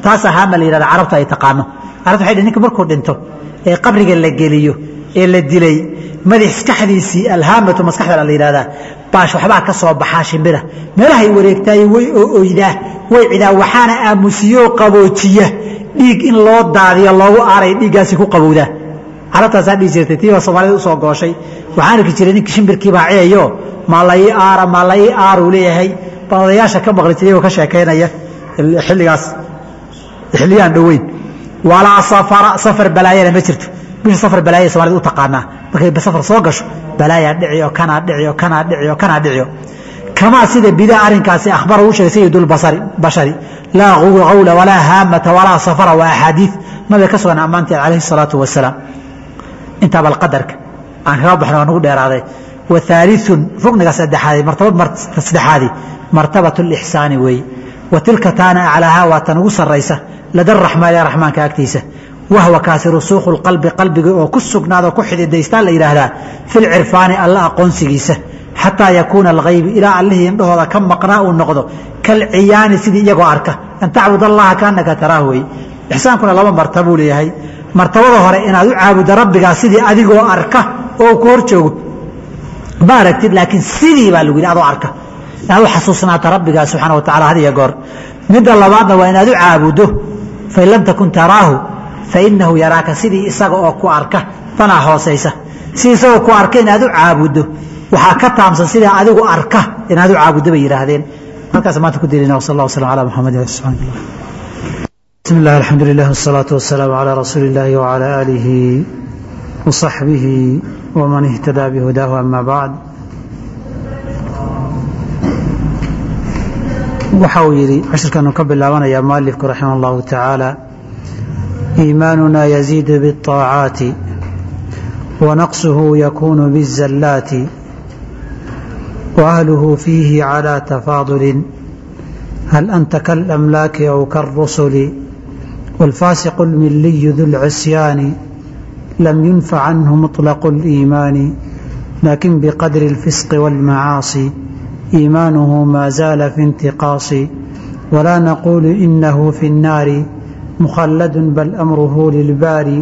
taasaa haama la yidhahda carabtu ay taqaano carabtu waxay ninka markuu dhinto ee qabriga la geliyo ee la dilay madaxkaxdiisii alhaamatu maskaxda la yidhahdaa baash waxbaa ka soo baxaa shimbira meelahay wareegtaay way oydaa way cidaa waxaana aamusiyoo qaboojiya dhiig in loo daadiyo loogu aaray dhiiggaasi ku qabowdaa carabtaasaa dhihi jirtay tiiba soomaalida usoo gooshay waxaan arki jiray ninka shimbirkiibaa ciyayo maa lai aara maa lai aaruu leeyahay baa odayaasha ka maqli jiray oo ka sheekaynaya xilligaas xilliyaan dhoweyn walaa safara safar balaayana ma jirto bisha safar balaaya soomaalida u taqaanaa markay safar soo gasho balaayaa dhicio kanaa dhicio kanaa dhicio kanaa dhicio kamaa sida bidaa arrinkaasi akhbara uu sheegay sayidulbasari bashari laa qawla walaa haamata walaa safara waa axaadiid nabiga ka sugan ammaanteed calayhi salaatu wasalaam intaa bal qadarka aan kaga baxno waa nagu dheeraaday wa haaliun rukniga saddexaadi martabad saddexaadi martabat lixsaani weeye wa tilka taana aclaahaa waa tan ugu sarraysa lada raxmaani raxmaanka agtiisa wahwa kaasi rusuukhu lqalbi qalbiga oo ku sugnaada ku xididaystaa la yidhaahdaa filcirfaani alla aqoonsigiisa xataa yakuuna alghaybi ilaa allihii indhahooda ka maqnaa uu noqdo kalciyaani sidii iyagoo arka an tacbud allaha kaanaka taraahu wey ixsaankuna laba martabuu leeyahay martabada hore inaad u caabuddo rabbigaa sidii adigoo arka oo ku hor joogo ma aragtid laakiin sidii baa lagu yidhi adoo arka inaad u xasuusnaata rabbigaa subxana wa tacala had iyo goor midda labaadna waa inaad u caabuddo fain lam takun taraahu fainahu yaraaka sidii isaga oo ku arka tanaa hoosaysa si isagoo ku arka inaad u caabuddo waxaa ka taamsan sidaa adigu arka inaad u caabuddo bay yidhaahdeen halkaas maanta ku dilina wsal allah waslam ala muxamadi subxaana allah bismi illah alxamdu lilah wsalaatu wasalaamu calaa rasuuli illaahi wacalaa aalihi wasaxbihi waman ihtadaa bihudaahu ama bacd waxa uu yidhi cashirkanu ka bilaabanayaa mualifku raximah allahu tacaala iimaanuna yaziidu biاطaacaati wanaqsuhu yakunu biاzallaati waahluhu fiihi calى tafaadulin hal anta kaalamlaaki aw kaاlrusuli wاlfaasiqu اlmiliyu du lcisyaani lam yunfac canhu muطlaqu اliimaani lakin biqadri اlfisqi wاlmacaasi iimaanuhu maa zaala fi intiqaasi walaa naqulu inahu fi الnaari مخلد بل أمره للباري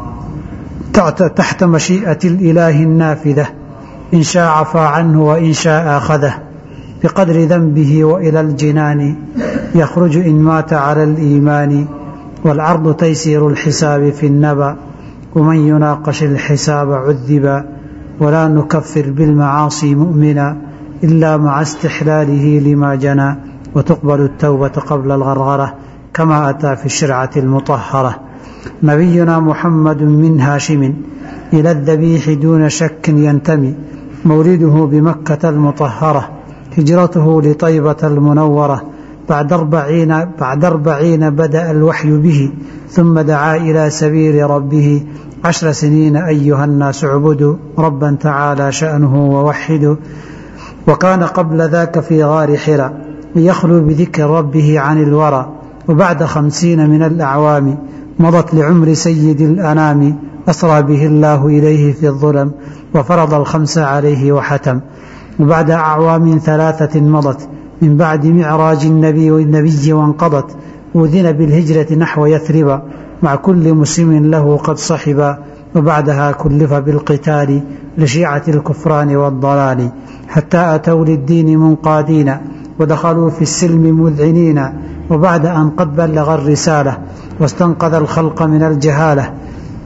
تحت مشيئة الإله النافذة إن شاء عفى عنه وإن شاء أخذه بقدر ذنبه وإلى الجنان يخرج إن مات على الإيمان والعرض تيسير الحساب في النبأ ومن يناقش الحساب عذبا ولا نكفر بالمعاصي مؤمنا إلا مع استحلاله لما جنى وتقبل التوبة قبل الغرغرة كما أتى في الشرعة المطهرة نبينا محمد من هاشم إلى الذبيح دون شك ينتمي مولده بمكة المطهرة هجرته لطيبة المنورة بعد أربعين, بعد أربعين بدأ الوحي به ثم دعا إلى سبيل ربه عشر سنين أيها الناس اعبدوا ربا تعالى شأنه ووحدوا وكان قبل ذاك في غار حرى ليخلو بذكر ربه عن الورى وبعد خمسين من الأعوام مضت لعمر سيد الأنام أسرى به الله إليه في الظلم وفرض الخمس عليه وحتم وبعد أعوام ثلاثة مضت من بعد معراج النبي والنبي وانقضت أذن بالهجرة نحو يثرب مع كل مسلم له قد صحبا وبعدها كلف بالقتال لشيعة الكفران والضلال حتى أتوا للدين منقادين ودخلوا في السلم مذعنين وبعد أن قد بلغ الرسالة واستنقذ الخلق من الجهالة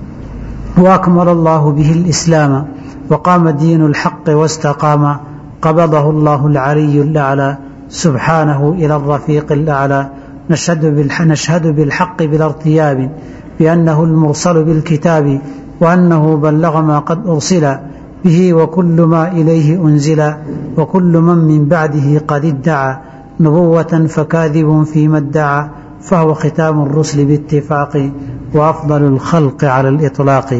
وأكمل الله به الإسلام وقام دين الحق واستقام قبضه الله العلي الأعلى سبحانه إلى الرفيق الأعلى نشهد بالحق, نشهد بالحق بلا ارتياب بأنه المرسل بالكتاب وأنه بلغ ما قد أرسل به وكل ما إليه أنزل وكل من من بعده قد ادعى نبوة فكاذب فيما ادعى فهو ختام الرسل باتفاق وأفضل الخلق على الإطلاق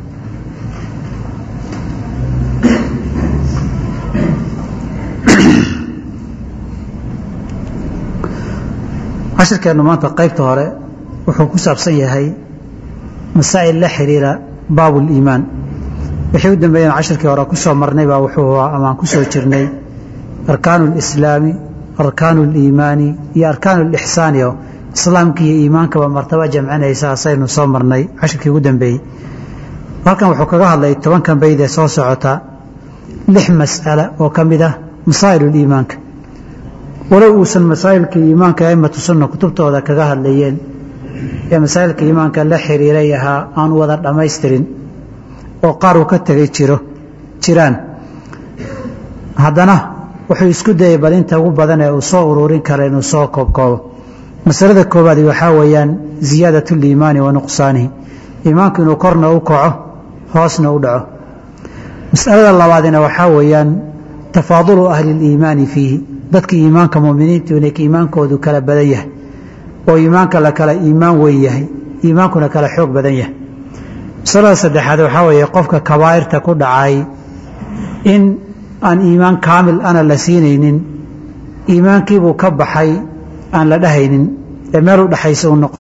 cashirkeennu maanta qaybta hore wuxuu ku saabsan yahay masaa'il la xiriira baabu liimaan wixii u dambeeyeen cashirkii hore ku soo marnay baa wuxuu amaan ku soo jirnay arkaanu lislaami arkaanu liimaani iyo arkaanu lixsaani oo islaamka iyo iimaankaba martaba jamcinaysa asaynu soo marnay cashirkii ugu dambeeyey halkan wuxuu kaga hadlay tobankan bayd ee soo socota lix mas'ala oo ka mid ah masaa'il iimaanka walow uusan masaa'ilka iimaanka aimatu sunna kutubtooda kaga hadlayeen ee masaa'ilka iimaanka la xiriiray ahaa aan wada dhammaystirin oo qaar uu ka tegay jiro jiraan haddana wuxuu isku dayay bal inta ugu badan ee uu soo ururin kara inuu soo koobkoobo masalada koowaad waxaa weeyaan ziyaadat liimaani wa nuqsaanihi iimaanku inuu korna u kaco hoosna u dhaco masalada labaadina waxaa weeyaan tafaadulu ahli liimaani fiihi dadka iimaanka muminiintu inay iimaankoodu kala badan yahay oo iimaanka la kala iimaan weyn yahay iimaankuna kala xoog badan yahay masalada saddexaad waxaa weeye qofka kabaa'irta ku dhacay in aan iimaan kaamil ana la siinaynin iimaankiibuu ka baxay aan la dhahaynin ee meel u dhexaysa u noqo